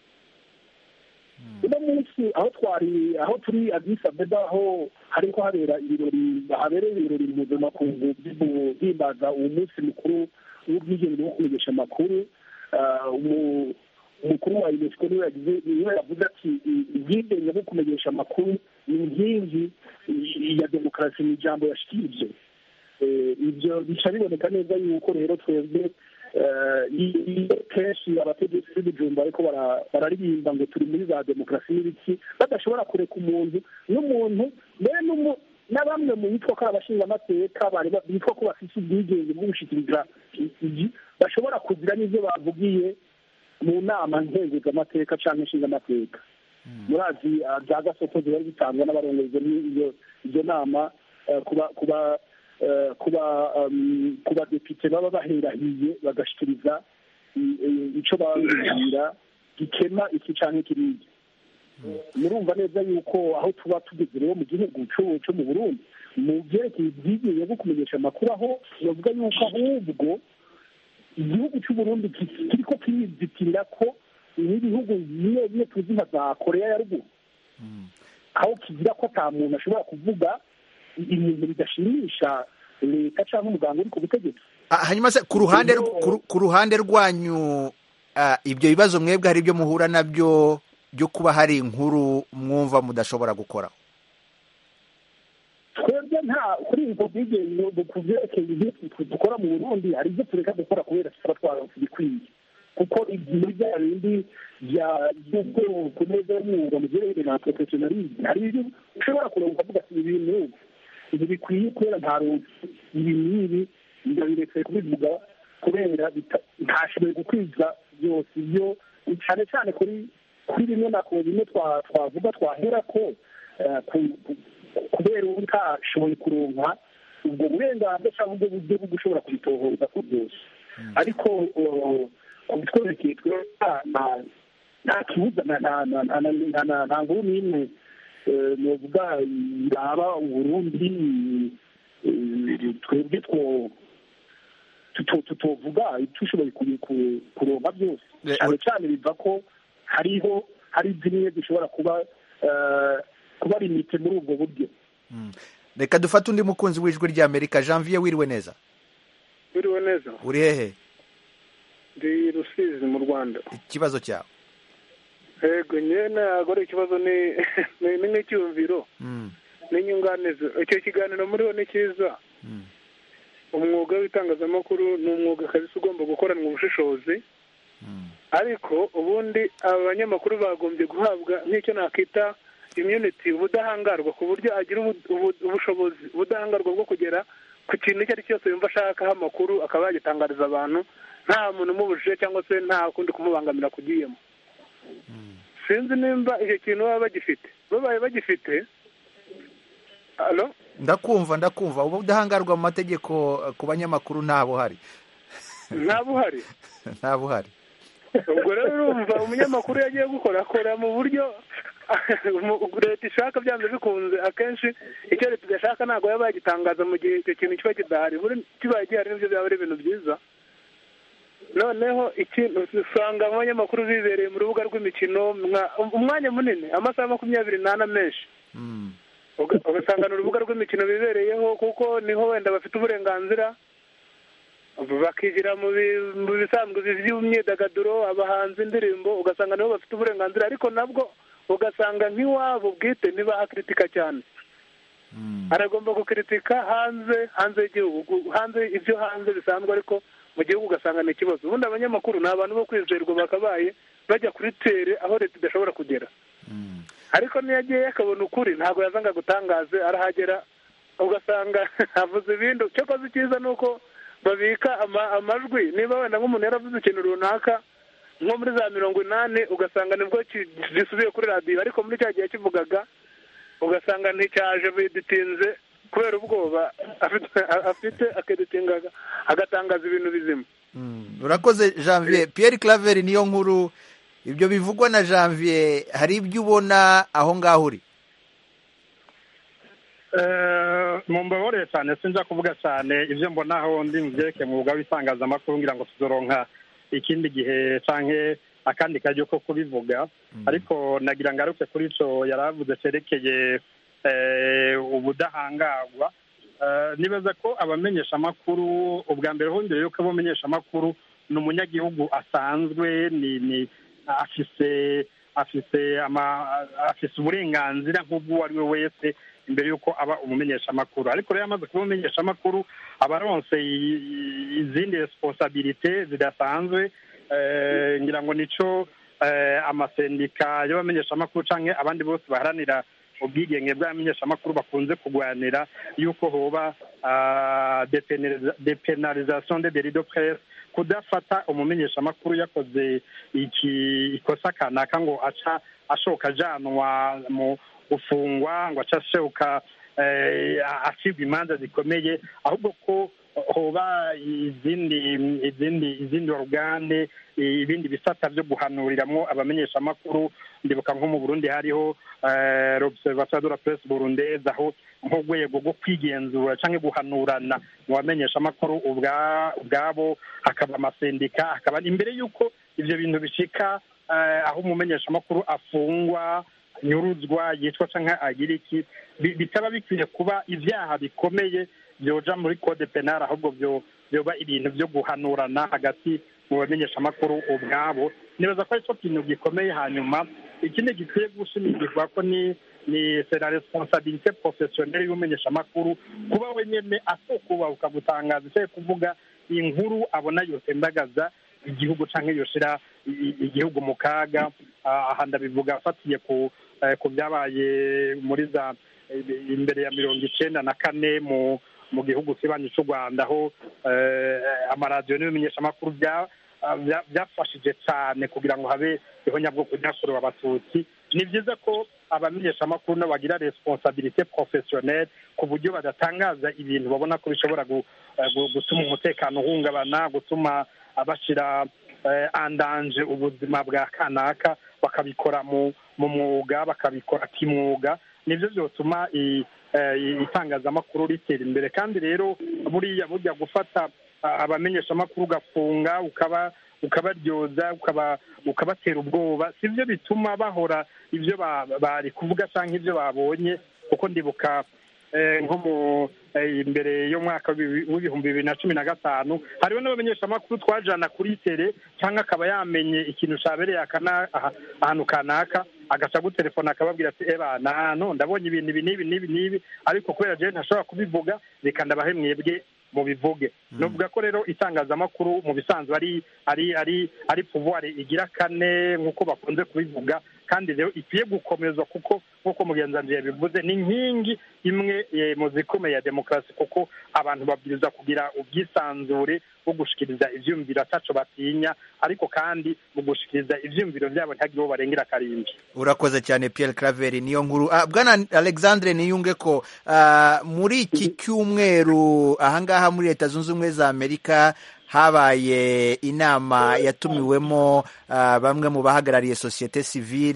uno munsi aho twari aho turi adisa abeba aho hariko habera ibirori habereye ibirori mpuzamakungu by'imbaza uwo munsi mukuru w'ubwigenge bwo kumenyesha amakuru umukuru wa unesco niwe yagize niwe yavuze ati ubwigenge bwo kumenyesha amakuru ni inkingi ya demokarasi ni ijambo yashikirije ibyo bica biboneka neza yuko rero twebwe eh, i- i- kenshi abategetsi b'ibijumba ariko bara- bararirimba ngo turi muri za demokarasi n'ibiki badashobora kureka umuntu n'umuntu mbere n'umu- na bamwe mu bitwa ko ari abashingamateka bari ba- bitwa ko bafite ubwigenge bwo gushikiriza igi bashobora kugira n'ibyo bavugiye mu nama nkenguzamateka cyangwa inshingamateka murazi ah, za gasopo ziba zitangwa n'abarongozi iyo izo nama eh, kuba kuba eh, kuba um, ku badepite baba baherahiye bagashikiriza i- i- ico bababwira gikema iki canke kiriya murumva neza yuko aho tuba tugeze rero mu gihugu co- co mu burundi mu byerekeye ubwigenge bwo kumenyesha amakuru aho bavuga yuko ahubwo igihugu cy'uburundi ki- kiriko kirizitirira ko n'ibihugu bimwe bimwe tuzi nka za koreya ya ruguru aho kigira ko ata muntu ashobora kuvuga ibintu bidashimisha leta cyangwa umuganga uri ku butegetsi Ah, hanyuma se ku ruhande rw- ku ru- ku ruhande rwanyu ah, ibyo bibazo mwebwe hari ibyo muhura nabyo byo kuba hari inkuru mwumva mudashobora gukoraho twebwe nta kuri ubwo bwigenge ku byerekeye ibyo dukora mu burundi hari ibyo tureka gukora kubera tuba twaronse ibikwiye kuko muri bya bindi bya by'ubwoko neza y'umwuga mu byerekeye na porofesiyonalize hari ibyo ushobora kureba ukavuga ati ibi bintu ibi bikwiye kubera nta runsi ibi n'ibi ndabiretse kubivuga kubera bita- ntashoboye gukwiza byose ibyo cyane cyane kuri kuri bimwe na ko bimwe twa- twavuga twahera ko eh, ku- ku- kubera ubu utashoboye kuronka ubwo burenganzira cyangwa ubwo buryo bwo gushobora kubitohoza ko byose ariko uh, ku bitwerekeye twe nta- nta- nta kibuza nta- nta- nta- nta- nta- nta- nta- nta nkuru n'imwe eh, novuga iraba uburundi eh, twebwe two tuto- tutovuga tushoboye ku- ku- kuronka byose Eh, cyane cyane biva ko hariho hari zimwe zishobora kuba eh, kuba limite muri ubwo buryo reka dufate undi mukunzi w'ijwi ry'amerika janvier wiriwe neza biriwe neza uri hehe ndi rusizi mu rwanda ikibazo cyawe yego njyewe ntabwo ari ikibazo ni ni- ni nk'icyumviro Mm, n'inyunganizi icyo kiganiro muriho ni cyiza mm, umwuga w'itangazamakuru ni umwuga kabisa ugomba gukoranwa ubushishozi mm. ariko ubundi aba banyamakuru bagombye guhabwa nk'icyo nakita imyuniti ubudahangarwa ku buryo agira ubu- ubu- ubushobozi ubudahangarwa bwo kugera ku kintu icyo ari cyo cyose yumva ashakaho amakuru akaba yagitangariza abantu nta muntu umubujije cyangwa se nta kundi kumubangamira kugiyemo sinzi nimba icyo kintu baba bagifite babaye bagifite alo ndakumva ndakumva ubu udahangarwa mu mategeko eh, ku banyamakuru nta buhari nta buhari nta buhari ubwo rero urumva umunyamakuru iyo agiye gukora akora mu buryo mu- leta ishaka byanze bikunze akenshi icyo leta idashaka ntabwo yaba yagitangaza mu gihe icyo kintu kiba kidahari buri kibaye gihari nibyo byaba ari ibintu byiza noneho ikintu usanga abanyamakuru bibereye mu rubuga rw'imikino mwa- umwanya munini amasaha makumyabiri n'ane menshi Mm, Uga- ugasanga ni urubuga rw'imikino bibereyeho kuko niho wenda bafite uburenganzira bakigira mu bi- mu bisanzwe by'imyidagaduro abahanzi indirimbo ugasanga nibo bafite uburenganzira ariko nabwo ugasanga nk'iwabo bwite ntibaha kritika cyane mm. aragomba gukritika hanze hanze y'igihugu hanze ibyo hanze bisanzwe ariko mu gihugu ugasanga ni ikibazo ubundi abanyamakuru ni abantu bo kwizerwa bakabaye bajya kuri tere aho leta idashobora kugera ariko niyo agiye akabona ukuri ntabwo yazanga gutangaze arahagera ugasanga avuze ibindi cyakoze icyiza ni uko babika ama- amajwi niba wenda nk'umuntu yaravuze ikintu runaka nko muri za mirongo inani ugasanga nibwo ki- gisubiye kuri radiyo ariko muri cya gihe kivugaga ugasanga nticyaje biditinze kubera ubwoba afite afite akeditingaga agatangaza ibintu bizima Mm, urakoze janvier pierre claver niyo nkuru ibyo bivugwa na janvier hari ibyo ubona aho ngaho uri mumbaboreye cyane sinjya kuvuga cyane ibyo mbona aho ndi mu byerekeye mu mwuga w'itangazamakuru ngira ngo tuzoronka ikindi gihe cyangwa akandi karyo ko kubivuga ariko nagira ngaruke kuri icyo yari avuze cyerekeye eh, ubudahangarwa Eh, nibaza ko abamenyesha amakuru ubwa mbere hongere yuko abamenyesha amakuru ni umunyagihugu asanzwe ni ni afise afise ama afise uburenganzira nk'ubw'uwo ari we wese imbere y'uko aba umumenyeshamakuru ariko rero amaze kuba umumenyeshamakuru aba aronse i- i- izindi responsabilite zidasanzwe eh, ngira ngo nico eh, amasendika y'abamenyeshamakuru canke abandi bose baharanira ubwigenge bw'abamenyeshamakuru bakunze kurwanira yuko hoba ah, depenaliza- depenalisation de délit de presse kudafata umumenyeshamakuru yakoze iki ikosa kanaka ngo aca ashoka ajanwa mu gufungwa ngo aca ashoka eh, acibwa imanza zikomeye ahubwo ko hoba izindi izindi izindi orugane ibindi bisata byo guhanuriramwo abamenyeshamakuru ndibuka nko mu burundi hariho eh, l'observatoire de la presse burundaise aho nk'urwego rwo kwigenzura canke guhanurana mu bamenyeshamakuru ubwa- ubwabo hakaba amasendika hakaba imbere y'uko ivyo bintu bishika eh, aho umumenyeshamakuru afungwa nyuruzwa yicwa canke agira iki bi- bitaba bikwiye kuba ivyaha bikomeye byoja muri code penal ahubwo byo byoba ibintu byo guhanurana hagati mu bamenyeshamakuru ubwabo nibaza ko aricyo kintu gikomeye hanyuma ikindi gikwiye gushimikirwa ko ni ni c'est la responsabilité professionnelle y'umumenyeshamakuru kuba wenyene asokuba ukagutangaza icyo kuvuga inkuru abona yotembagaza igihugu canke yoshira i- i- igihugu mu kaga Ah, aha ndabivuga afatiye ku eh, ku byabaye muri za eh, imbere ya mirongo icenda na kane mu mu gihugu kibanyi cy'u rwanda aho eh, amaradiyo n'ibimenyeshamakuru bya- ah, bya- byafashije cyane kugira ngo habe ihonyabwoko ryakorewe abatutsi ni byiza ko abamenyeshamakuru nabo bagira responsabilité professionnelle ku buryo badatangaza ibintu babona ko bishobora gu- eh, gu- gutuma umutekano uhungabana gutuma bashyira andanje ubuzima bwa kanaka bakabikora mu mu mwuga bakabikora kimwuga nibyo byotuma i- eh, itangazamakuru ritera imbere kandi rero buriya burya gufata ah, abamenyeshamakuru ugafunga ukaba ukabaryoza ukaba ukabatera ubwoba sibyo bituma bahora ibyo ba- bari kuvuga cyangwa ibyo babonye kuko ndibuka eh, nko mu eh, imbere y'umwaka w'ibi- w'ibihumbi bibiri na cumi na gatanu hariho n'abamenyeshamakuru twajana kuri tere cyangwa akaba yamenye ikintu cyabereye akana- aha- ahantu kanaka agaca gutelefona akababwira ati eba nano ndabonye ibintu ibi n'ibi n'ibi n'ibi ariko kubera jewe ntashobora kubivuga reka ndabahe mwebwe mubivuge novuga ko rero itangazamakuru mu bisanzwe ari ari ari ari pouvoir igira kane nk'uko bakunze kubivuga kandi rero ikwiye gukomezwa kuko nk'uko mugenzi wanje yabivuze ni inkingi imwe eh, mu zikomeye ya demokarasi kuko abantu babwiriza kugira ubwisanzure bwo gushikiriza ivyumviro ataco batinya ariko kandi mu gushikiriza ivyumviro vyabo ntihagire uwo barengera akarimbi urakoze cyane Pierre Claver niyo nkuru ah, bwana Alexandre niyunge ko ah, muri iki cyumweru ahangaha muri leta zunze ubumwe za Amerika habaye inama yatumiwemo ah, bamwe mu bahagarariye sosiyete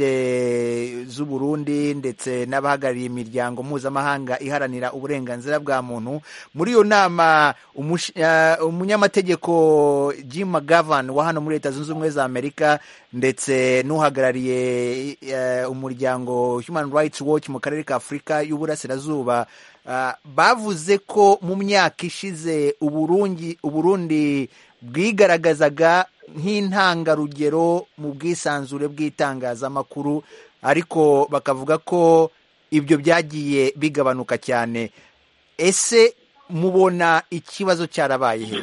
sivile z'u Burundi ndetse n'abahagarariye imiryango mpuzamahanga iharanira uburenganzira bwa muntu muri iyo nama umush- ah, umunyamategeko Jim McGovern wa hano muri leta zunze ubumwe za Amerika ndetse n'uhagarariye eh, umuryango Human Rights Watch mu karere ka Afurika y'Uburasirazuba ah, bavuze ko mu myaka ishize Uburundi Uburundi bwigaragazaga nk'intangarugero mu bwisanzure bw'itangazamakuru ariko bakavuga ko ibyo byagiye bigabanuka cyane ese mubona ikibazo cyarabaye he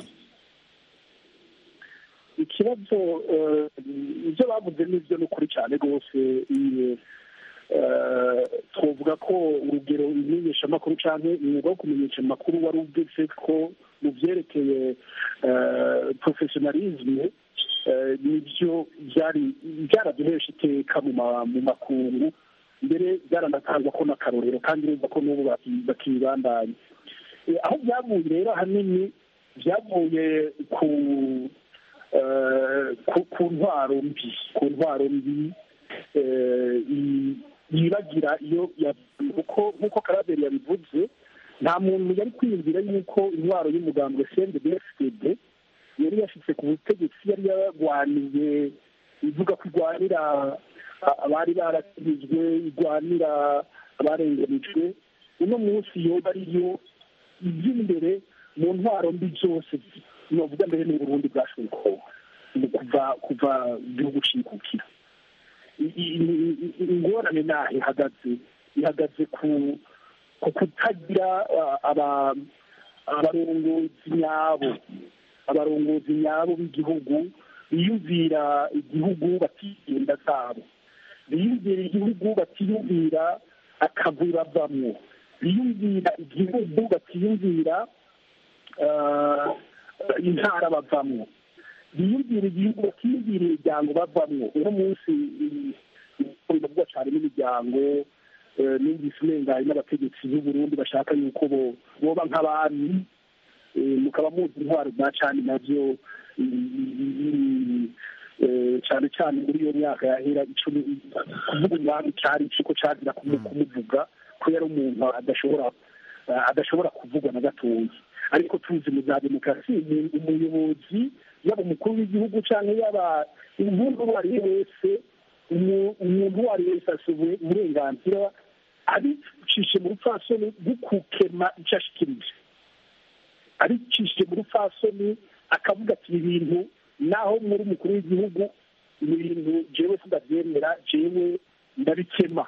ikibazo eh, ibyo bavuze n'ibyo ni ukuri cyane rwose i- eh, twavuga ko urugero imenyeshamakuru cyangwa umwuga wo kumenyesha amakuru wari ugeze ko mu byerekeye porofesiyonalizme nibyo byari byaraduhesha iteka mu ma- mu makungu mbere byaranatangwa ko n'akarorero kandi urumva ko n'ubu baki- bakibandanya Eh, aho byavuye rero ahanini byavuye ku eh, ku- ku ntwaro mbi ku ntwaro mbi eh, i- yibagira iyo ya- kuko nk'uko karaberi yabivuze nta muntu yari kwiyumvira yuko intwaro y'umugambwe cndbfd yari yashyize ku butegetsi yari yarwaniye ivuga ko irwanira a- abari baratsinzwe irwanira abarenganijwe uno munsi yoba ariyo iby'imbere mu ntwaro mbi zose novuga mbere n'uburundi bwashoboye kuva kuva igihugu cikukira i- i- i- ingorane naho ihagaze ihagaze ku ku kutagira ah, aba- abarongozi nyabo abarongozi nyabo b'igihugu biyumvira igihugu batiyenda zabo biyumvira igihugu batiyumvira akavuyo bavamwo biyumvira igihugu batiyumvira ah, intara bavamwo biyumvira igihugu bakiyumvira imiryango bavamwo uno munsi biravugwa cyane n'imiryango eh, numvise umenga hari n'abategetsi b'u Burundi bashaka yuko bo- boba nk'abami eh, mukaba muzi intwaro za cani navyo mm, eh, cyane cyane muri iyo myaka yahera icumi kuvuga umwami cyari ikigo cazira kumu- kumuvuga ko yari umuntu adashobora eh, adashobora kuvugwa na gatoya ariko tuzi mu za demokarasi umu- umuyobozi yaba umukuru w'igihugu cyangwa yaba umuntu uwo ari we wese umu- umuntu uwo ari we wese afite uburenganzira abicishije mu rupfasoni rwo gukema icyo ashikirije abicishije mu rupfasoni akavuga ati ibi bintu naho muri umukuru w'igihugu ni ibintu jewe sindabyemera jewe ndabikema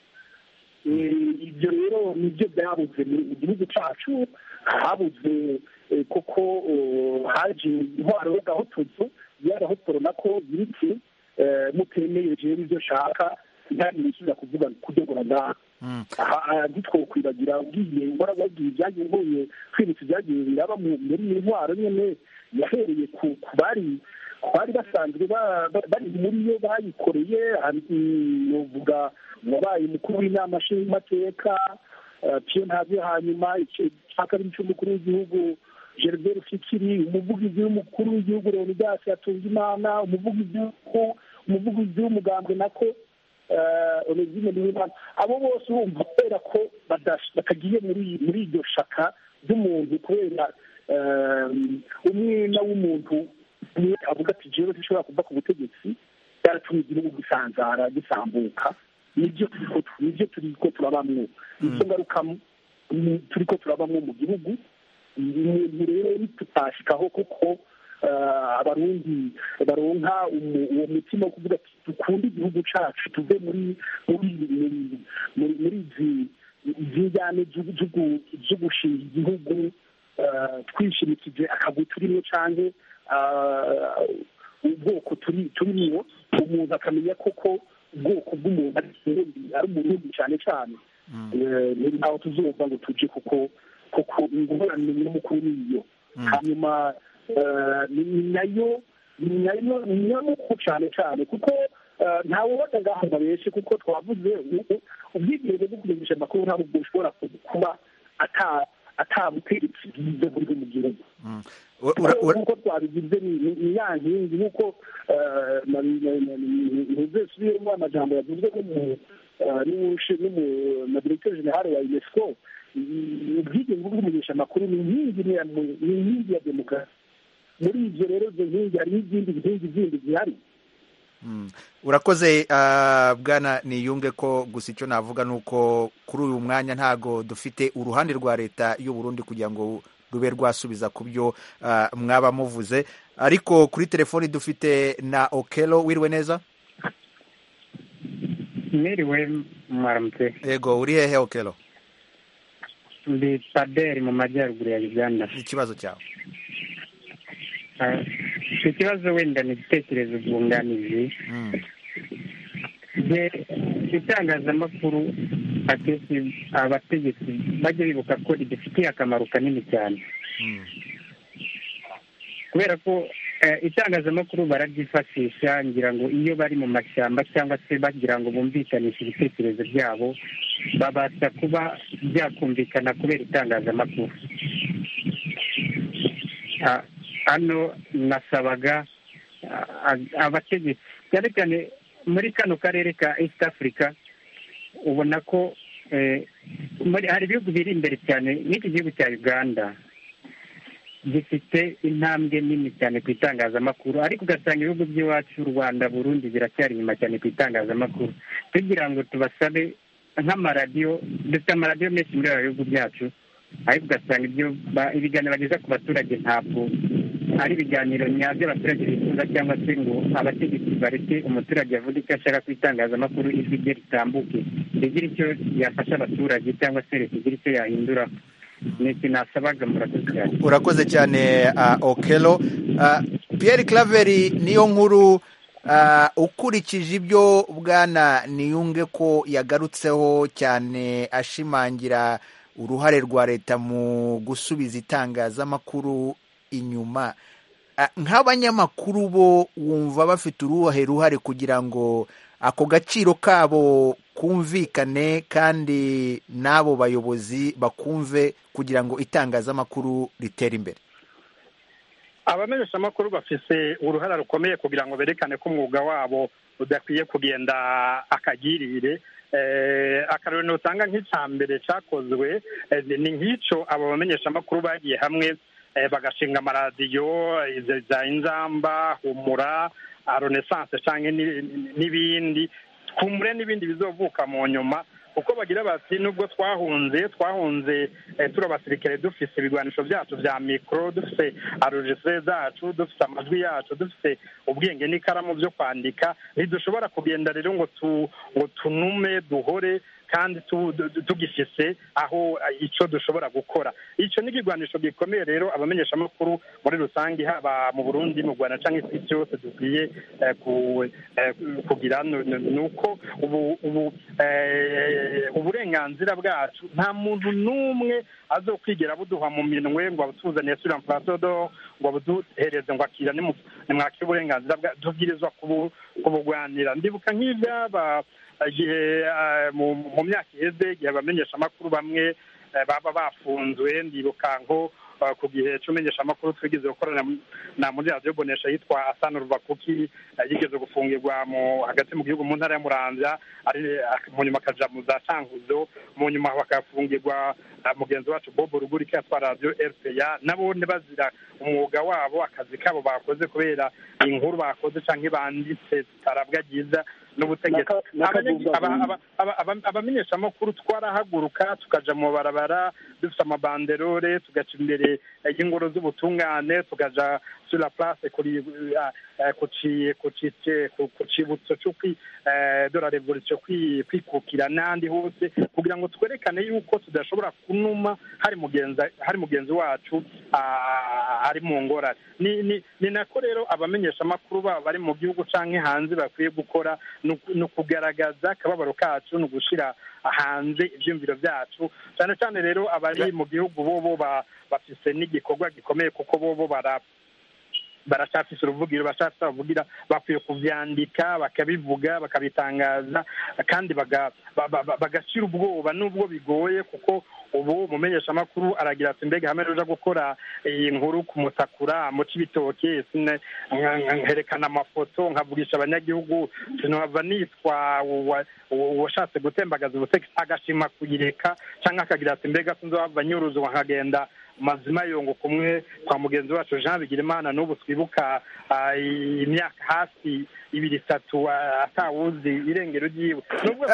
Eh, ibyo rero nibyo byabuze mu mu gihugu cyacu habuze eh, koko oh, haje intwaro y'agahotozo y'agahotora nako biriki eh, mutemeye jewe ibyo nshaka ntari nisubiza kuvuga kudogora ngaha aha ntitwokwibagira ugiye uhora wabwiye ibyagiye mvuye kwibutsa ibyagiye biraba mu- muri iyi ntwaro nyene yahereye ku ku bari ku bari basanzwe ba- ba- bari muri yo bayikoreye hari- mm, novuga wabaye umukuru w'inama nshingamateka eh, Pierre Ntavyo hanyuma ice- cya kabiri cy'umukuru w'igihugu Gervais Fikiri umuvugizi w'umukuru w'igihugu Leonidas Hatungimana umuvugizi w'uko- umuvugizi w'umugambwe nako eh, Onezime Niwimana abo bose urumva kubera ko badash- batagiye muri muri iryo shaka ry'umuntu kubera eh, umwina w'umuntu umwe avuga ati jewe sinshobora kuva ku butegetsi byaratumye igihugu gisanzara gisambuka nibyo turiko nibyo turiko turabamwo izo ngaruka mm, turiko turabamwo mu gihugu umuntu rero tutashikaho kuko eh, abarundi baronka umu- uwo mutima wo kuvuga ati dukunde igihugu cacu tuve muri muri muri- muri muri izi izi njyane z'ugu- z'ugu- zo gushinga igihugu eh, twishimikije akagwi turimwo canke eh, ubwoko turi turimwo umuntu akamenya koko ubwoko bw'umuntu ari umurundi ari umurundi cyane cyane Eh, ni ntaho tuzumva ngo tuje kuko kuko ingorane nyamukuru niyo hanyuma eh, ni nayo ni nayo ni nyamukuru cyane cyane kuko eh, ntawe ubona ngaho ngo abeshe kuko twavuze u- ubwigenge bwo kumenyesha amakuru ntabwo bushobora kuba ata atabutegetsi bwiza buri mu gihugu nk'uko twabigize ni- ni ni ya nkingi nk'uko ntuzesubiremo amajambo yavuzwe n'umu- eh, n'umushe- n'umu- na diregiteri jenerali wa unesco i- ubwigenge bwo kumenyesha amakuru ni inkingi ni ya- ni inkingi ya demokarasi muri ibyo rero izo nkingi hariho izindi nkingi zindi zihari urakoze ah, bwana niyunge ko gusa icyo navuga ni uko kuri uyu mwanya ntago dufite uruhande rwa leta y'u Burundi kugira ngo rube rwasubiza ku byo ah, mwaba muvuze ariko kuri telefoni dufite na okelo wiriwe neza mwiriwe mwaramutse yego uri hehe okelo ndi paderi mu majyaruguru ya uganda ikibazo cyawe Ah, icyo kibazo wenda ni igitekerezo bwunganizi je itangazamakuru akenshi abategetsi bajya bibuka ko ridufitiye akamaro kanini cyane kubera ko eh, itangazamakuru bararyifashisha ngira ngo iyo bari mu mashyamba cyangwa se bagira ngo bumvikanishe ibitekerezo byabo babasha kuba byakumvikana kubera itangazamakuru Ah, hano nasabaga ah, abategetsi cyane cyane muri kano karere ka east africa ubona ko eh, muri- hari ibihugu biri imbere cyane n'iki gihugu cya uganda gifite intambwe nini cyane ku itangazamakuru ariko ugasanga ibihugu by'iwacu u rwanda burundi biracyari inyuma cyane ku itangazamakuru tugira ngo tubasabe nk'amaradiyo dufite amaradiyo menshi muri ibi bihugu byacu ariko ugasanga ibyo ba- ibiganiro bageza ku baturage ntabwo ari ibiganiro nyabyo abaturage bifuza cyangwa se ngo abategetsi bareke umuturage avuge icyo ashaka ku itangazamakuru ijwi rye ritambuke rigira icyo yafasha abaturage cyangwa se leta igira icyo yahindura ni iki nasabaga murakoze cyane urakoze cyane uh, okelo uh, pierre claveri niyo nkuru uh, ukurikije ibyo bwana niyunge ko yagarutseho cyane ashimangira uruhare rwa leta mu gusubiza itangazamakuru inyuma uh, nk'abanyamakuru bo wumva bafite uruhe ruhare kugira ngo ako gaciro kabo kumvikane kandi n'abo bayobozi bakumve kugira ngo itangazamakuru ritere imbere abamenyeshamakuru bafise uruhara rukomeye kugira ngo berekane ko umwuga wabo udakwiye kugenda akagirire akarorero usanga nk'icya mbere cyakozwe ni nk'icyo abo bamenyeshamakuru bagiye hamwe bagashinga amaradiyo za inzamba humura renaissance cyangwa n'ibindi twumure n'ibindi bizovuka mu nyuma kuko bagira bati nubwo twahunze twahunze turi abasirikare dufite ibigwanisho byacu bya mikoro dufite arojise zacu dufite amajwi yacu dufite ubwenge n'ikaramu byo kwandika ntidushobora kugenda rero ngo ngo tunume duhore kandi tugifise aho icyo dushobora gukora icyo ni ikigwanisho gikomeye rero abamenyeshamakuru muri rusange haba mu burundi mu rwanda cyangwa isi cyose dukwiye kugira ni uko ubu uburenganzira bwacu nta muntu n'umwe azokwigera buduha mu minwe ngo abutuzaniye suri ampuradodo ngo abuduhereze ngo akira nimwakire uburenganzira bwa tubwirizwa kubugwanira ndibuka nk'ibyaba igihe mu myaka iheze igihe abamenyeshamakuru bamwe baba bafunzwe ndibuka nko ku gihe cy'umenyeshamakuru twigeze gukorana na muri radiyo bonesha yitwa asana ruvakuki yigeze gufungirwa hagati mu gihugu mu ntara ya muramvya mu nyuma akaja mu za cankuzo mu nyuma bakafungirwa mugenzi wacu bob rugurika yatwara radiyo rpa nabone bazira umwuga wabo akazi kabo bakoze kubera inkuru bakoze canke banditse zitarabwa ryiza n'ubutegetsi abamenyeshamakuru twarahaguruka tukaja mu barabara dufite amabanderore tugaca imbere y'ingoro z'ubutungane tukaja sur la place ku cibutso de la revolution kwikukira n'ahandi hose kugira ngo twerekane yuko tudashobora kunuma hari mugenzi wacu ari mu ngorane ni nako rero abamenyeshamakuru baba bari mu gihugu canke hanze bakwiye gukora ni ukugaragaza akababaro kacu ni ugushyira hanze ibyumviro byacu cyane cyane rero abari mu gihugu bobo bafise n'igikorwa gikomeye kuko bobo bara baracyafise uruvugiro baracyafise abavugira bakwiye kuvyandika bakabivuga bakabitangaza kandi bagashyira ubwoba n'ubwo bigoye kuko ubu umumenyeshamakuru aragira ati mbega hamwe ruja gukora iyi nkuru kumutakura muca ibitoke nkerekana amafoto nkavugisha abanyagihugu sinova nitwa uwashatse gutembagaza ubutegetsi agashima kuyireka cyangwa akagira ati mbega sinzohava nyuruzwa nkagenda mazima yongo kumwe kwa mugenzi wacu jean bigirimana n'ubu twibuka imyaka hafi ibiri itatu atawuzi irengero ryiwe nubwo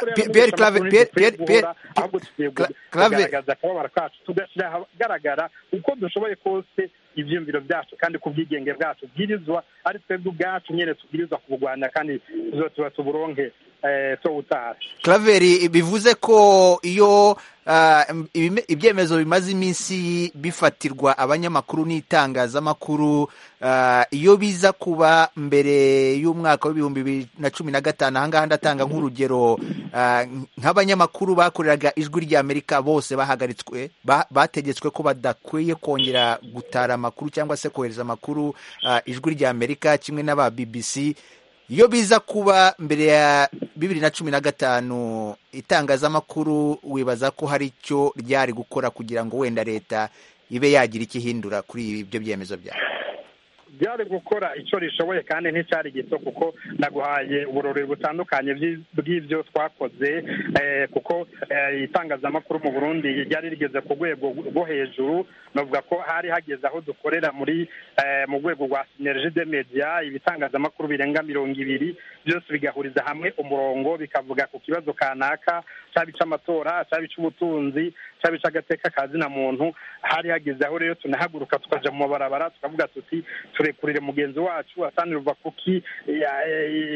ahubwo tugiye kugaragaza akababaro kacu tugashyira ahagaragara uko dushoboye kose ibyiyumviro byacu kandi ku bwigenge bwacu bwirizwa ari twebwe ubwacu nyine tubwirizwa kubugwanya kandi tuba tuburonke tuwutaha Claveri bivuze ko iyo ibyemezo bimaze iminsi bifatirwa abanyamakuru n'itangazamakuru iyo biza kuba mbere y'umwaka w'ibihumbi bibiri na cumi na gatanu ahangaha ndatanga nk'urugero nk'abanyamakuru bakoreraga ijwi ry'amerika bose bahagaritswe bategetswe ko badakwiye kongera gutara amakuru cyangwa se kohereza amakuru ijwi ry'amerika kimwe n'aba bbc iyo biza kuba mbere ya bibiri na cumi na gatanu itangazamakuru wibaza ko hari icyo ryari gukora kugira ngo wenda leta ibe yagira icyo ihindura kuri ibyo byemezo byawe byari gukora icyo rishoboye kandi nticyari gito kuko naguhaye uburori butandukanye bw'ibyo twakoze kuko itangazamakuru mu burundi ryari rigeze ku rwego rwo hejuru navuga ko hari hageze aho dukorera muri mu rwego rwa sineriji de media ibitangazamakuru birenga mirongo ibiri byose bigahuriza hamwe umurongo bikavuga ku kibazo kanaka cyaba icy'amatora cyaba icy'ubutunzi cyaba icy'agateka ka zina muntu hari hageze aho rero tunahaguruka tukaja mu mabarabara tukavuga tuti turekurire mugenzi wacu asanire uva kuki ya-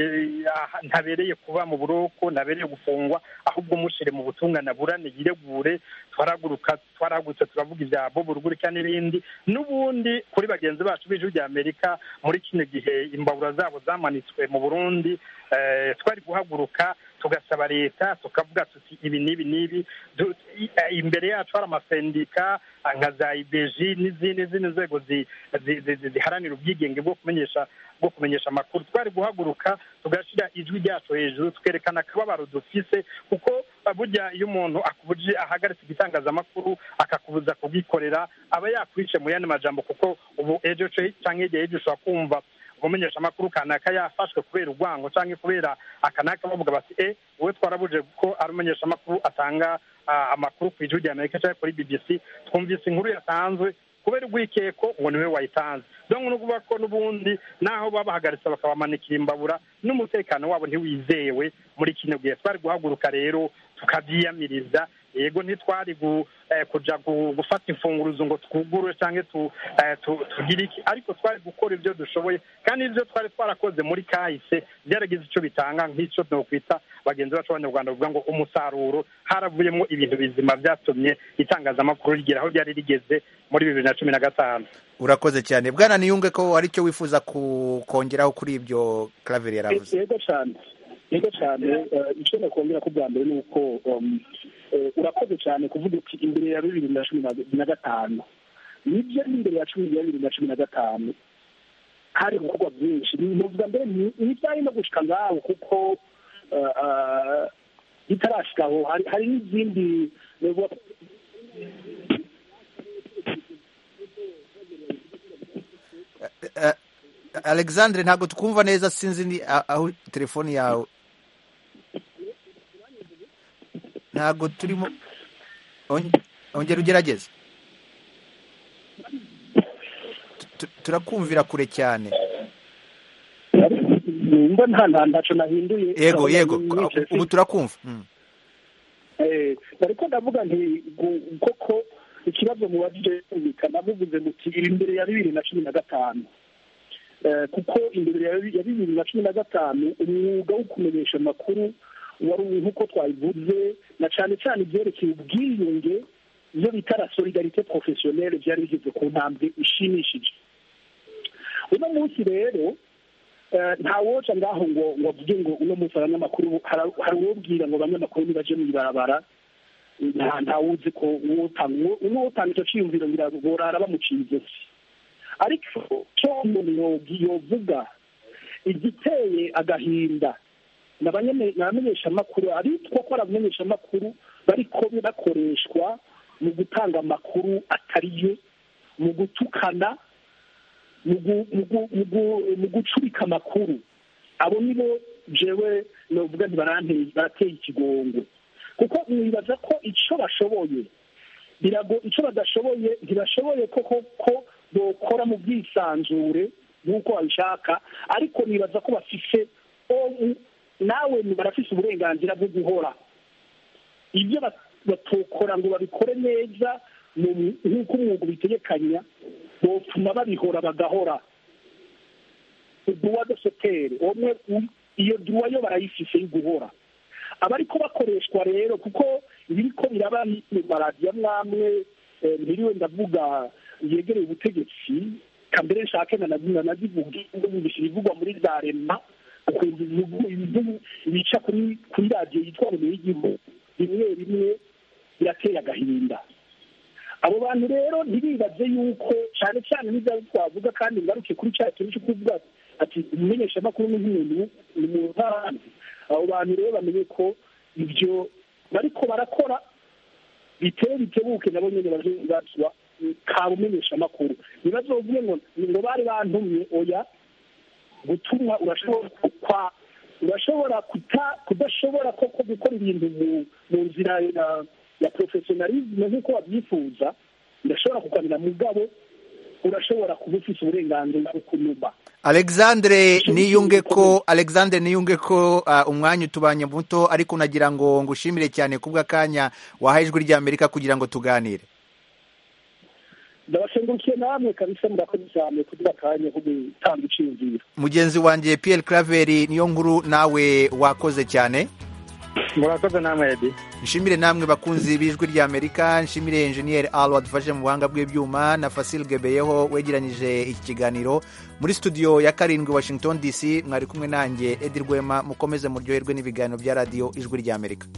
ya- ntabereye kuba mu buroko ntabereye gufungwa ahubwo mushire mu butungane aburane yiregure twaraguruka twaragutse turavuga ibya bobo rugurika n'ibindi n'ubundi kuri bagenzi bacu b'ijwi rya amerika muri kino gihe imbabura zabo zamanitswe mu burundi eh, twari guhaguruka tugasaba leta tukavuga tuti ibi n'ibi n'ibi Du- i- eh, imbere yacu hari amasendika ah, nka za ibeji n'izindi n'izindi nzego zi- zi- zi- zi- ziharanira ubwigenge bwo kumenyesha bwo kumenyesha amakuru twari guhaguruka tugashyira ijwi ryacu hejuru tukerekana akababaro dufise kuko ah, burya iyo umuntu akubuje ahagaritse igitangazamakuru akakubuza kugikorera aba yakwice mu yandi majambo kuko ubu ejo ce- canke igihe ejo ushobora kumva umumenyesha amakuru kanaka yafashwe kubera urwango cyangwa kubera akanaka bavuga bati e wowe twarabuje ko ari umumenyesha amakuru atanga ah, amakuru ku ijwi rya amerika cyangwa kuri bbc twumvise inkuru yatanzwe kubera urwikeko ngo niwe wayitanze donc ni ukuvuga ko n'ubundi naho babahagaritse bakabamanikira imbabura n'umutekano wabo ntiwizewe muri kino gihe twari guhaguruka rero tukabyiyamiriza yego ntitwari gu- eh, kuja gu- gufata imfunguruzo ngo twugurure cyangwa tu- eh, tu- tugire iki ariko twari gukora ibyo dushoboye kandi ibyo twari twarakoze muri kahise byaragize icyo bitanga nk'icyo nokwita bagenzi bacu b'abanyarwanda bavuga ngo umusaruro haravuyemo ibintu bizima byatumye itangazamakuru rigera aho ryari rigeze muri bibiri na cumi na gatanu urakoze cyane bwana niyunge ko hari icyo wifuza ku- kongeraho kuri ibyo Claver yaravuze yego cyane yego cyane eh, icyo nakongera ko bwa mbere ni uko um, eh, urakoze cyane kuvuga uti imbere ya bibiri na cumi na- na gatanu nibyo n'imbere ya cumi ya bibiri na cumi na gatanu hari gukorwa byinshi nuvuga mbere ni- ntibyari no gushika ngaho kuko eh, eh, bitarashika aho hari hari n'izindi nuvuga Eh, alexandre ntabwo twumva neza sinzi ni a- aho telefoni yawe ntabwo turimo On- ongera ugerageze Tu- tu- turakumvira kure cyane numva nta nta ntaco nahinduye yego yego Nicaye ubu turakumva Mm. Eh, ariko ndavuga nti gu- koko ikibazo mubajije kumvikana muvuze muti iri imbere ya bibiri na cumi na gatanu Eh, kuko imbere ya bi- ya bibiri na cumi na gatanu umwuga wo kumenyesha amakuru wari nk'uko twabivuze na cyane cyane ibyerekeye ubwiyunge iyo bita la solidarite professionnelle byari bigeze ku ntambwe ishimishije uno munsi rero eh, nta woca ngaho ngo ngo avuge ngo uno munsi abanyamakuru hari hari uwobwira ngo abanyamakuru nibaje mu ibarabara nta ntawuzi ko uwotanga uwotanga icyo cyiyumviro ngira ngo borara bamuciye ijosi ariko cyo umuntu yogi- yovuga igiteye agahinda ni abanyame- ni abamenyeshamakuru abitwa ko ari abamenyeshamakuru bariko bakoreshwa mu gutanga amakuru atari yo mu gutukana mu gu- mu gu- mu gu- mu gucurika amakuru abo nibo jewe novuga ntibaranteye barateye ikigongo kuko nibaza ko icyo bashoboye birago icyo badashoboye ntibashoboye koko ko bokora mu bwisanzure nk'uko babishaka ariko nibaza ko bafise o- nawe barafise uburenganzira bwo guhora ibyo bat- batokora ngo babikore neza mu- nk'uko umwuga ubitegekanya botuma babihora bagahora duwa de soteri umwe u- iyo duwa yo barayifise yo guhora abariko bakoreshwa rero kuko ibiriko biraba mu maradiyo amwamwe eh, ntiriwe ndavuga yegereye ubutegetsi kambere nshake nanazina nazivuga ndumvisha ibivugwa muri za rema ukumva ibivugu- ibivugu bica kuri kuri radiyo yitwa ngo y'igihugu rimwe rimwe birateye agahinda abo bantu rero ntibibaze yuko cyane cyane n'ibyo twavuga kandi ngaruke kuri cya kintu cyo kuvuga ati umumenyeshamakuru ni nk'umuntu ni mu ntaranzi abo bantu rero bamenye ko ibyo bariko barakora biteye bitebuke nabo nyene bazibazwa ka bumenyeshamakuru ntibazovuge ngo ngo bari bantumye oya gutumwa urashobora kwa urashobora kuta kudashobora koko gukora ibintu mu mu nzira ya ya professionalisme nk'uko wabyifuza urashobora kuganira mugabo urashobora kuba ufite uburenganzira bwo kunuma alexandre niyunge ko alexandre niyunge ko uh, umwanya utubanye muto ariko unagira ngo ngushimire cyane kubw'akanya wahaye ijwi ry'amerika kugira ngo tuganire ndabashengurukiye namwe kabisa murakoze cyane kugira akanya ko gutanga iciyumviro mugenzi wanjye pierre craveri niyo nkuru nawe wakoze cyane murakoze namwe edi nshimire namwe bakunzi b'ijwi ry'amerika nshimire enjeniyeri alo wadufashe mu buhanga bw'ibyuma na fasil gebeyeho wegeranyije iki kiganiro muri studio ya karindwi washington dc mwari kumwe nanjye edi rwema mukomeze muryoherwe n'ibiganiro bya radiyo ijwi ry'amerika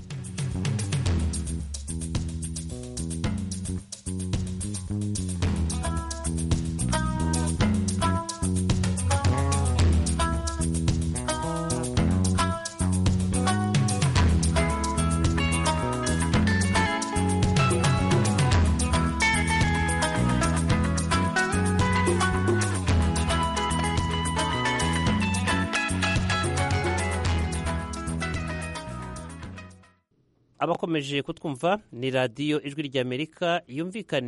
abakomeje kutwumva ni radiyo ijwi ry'amerika yumvikana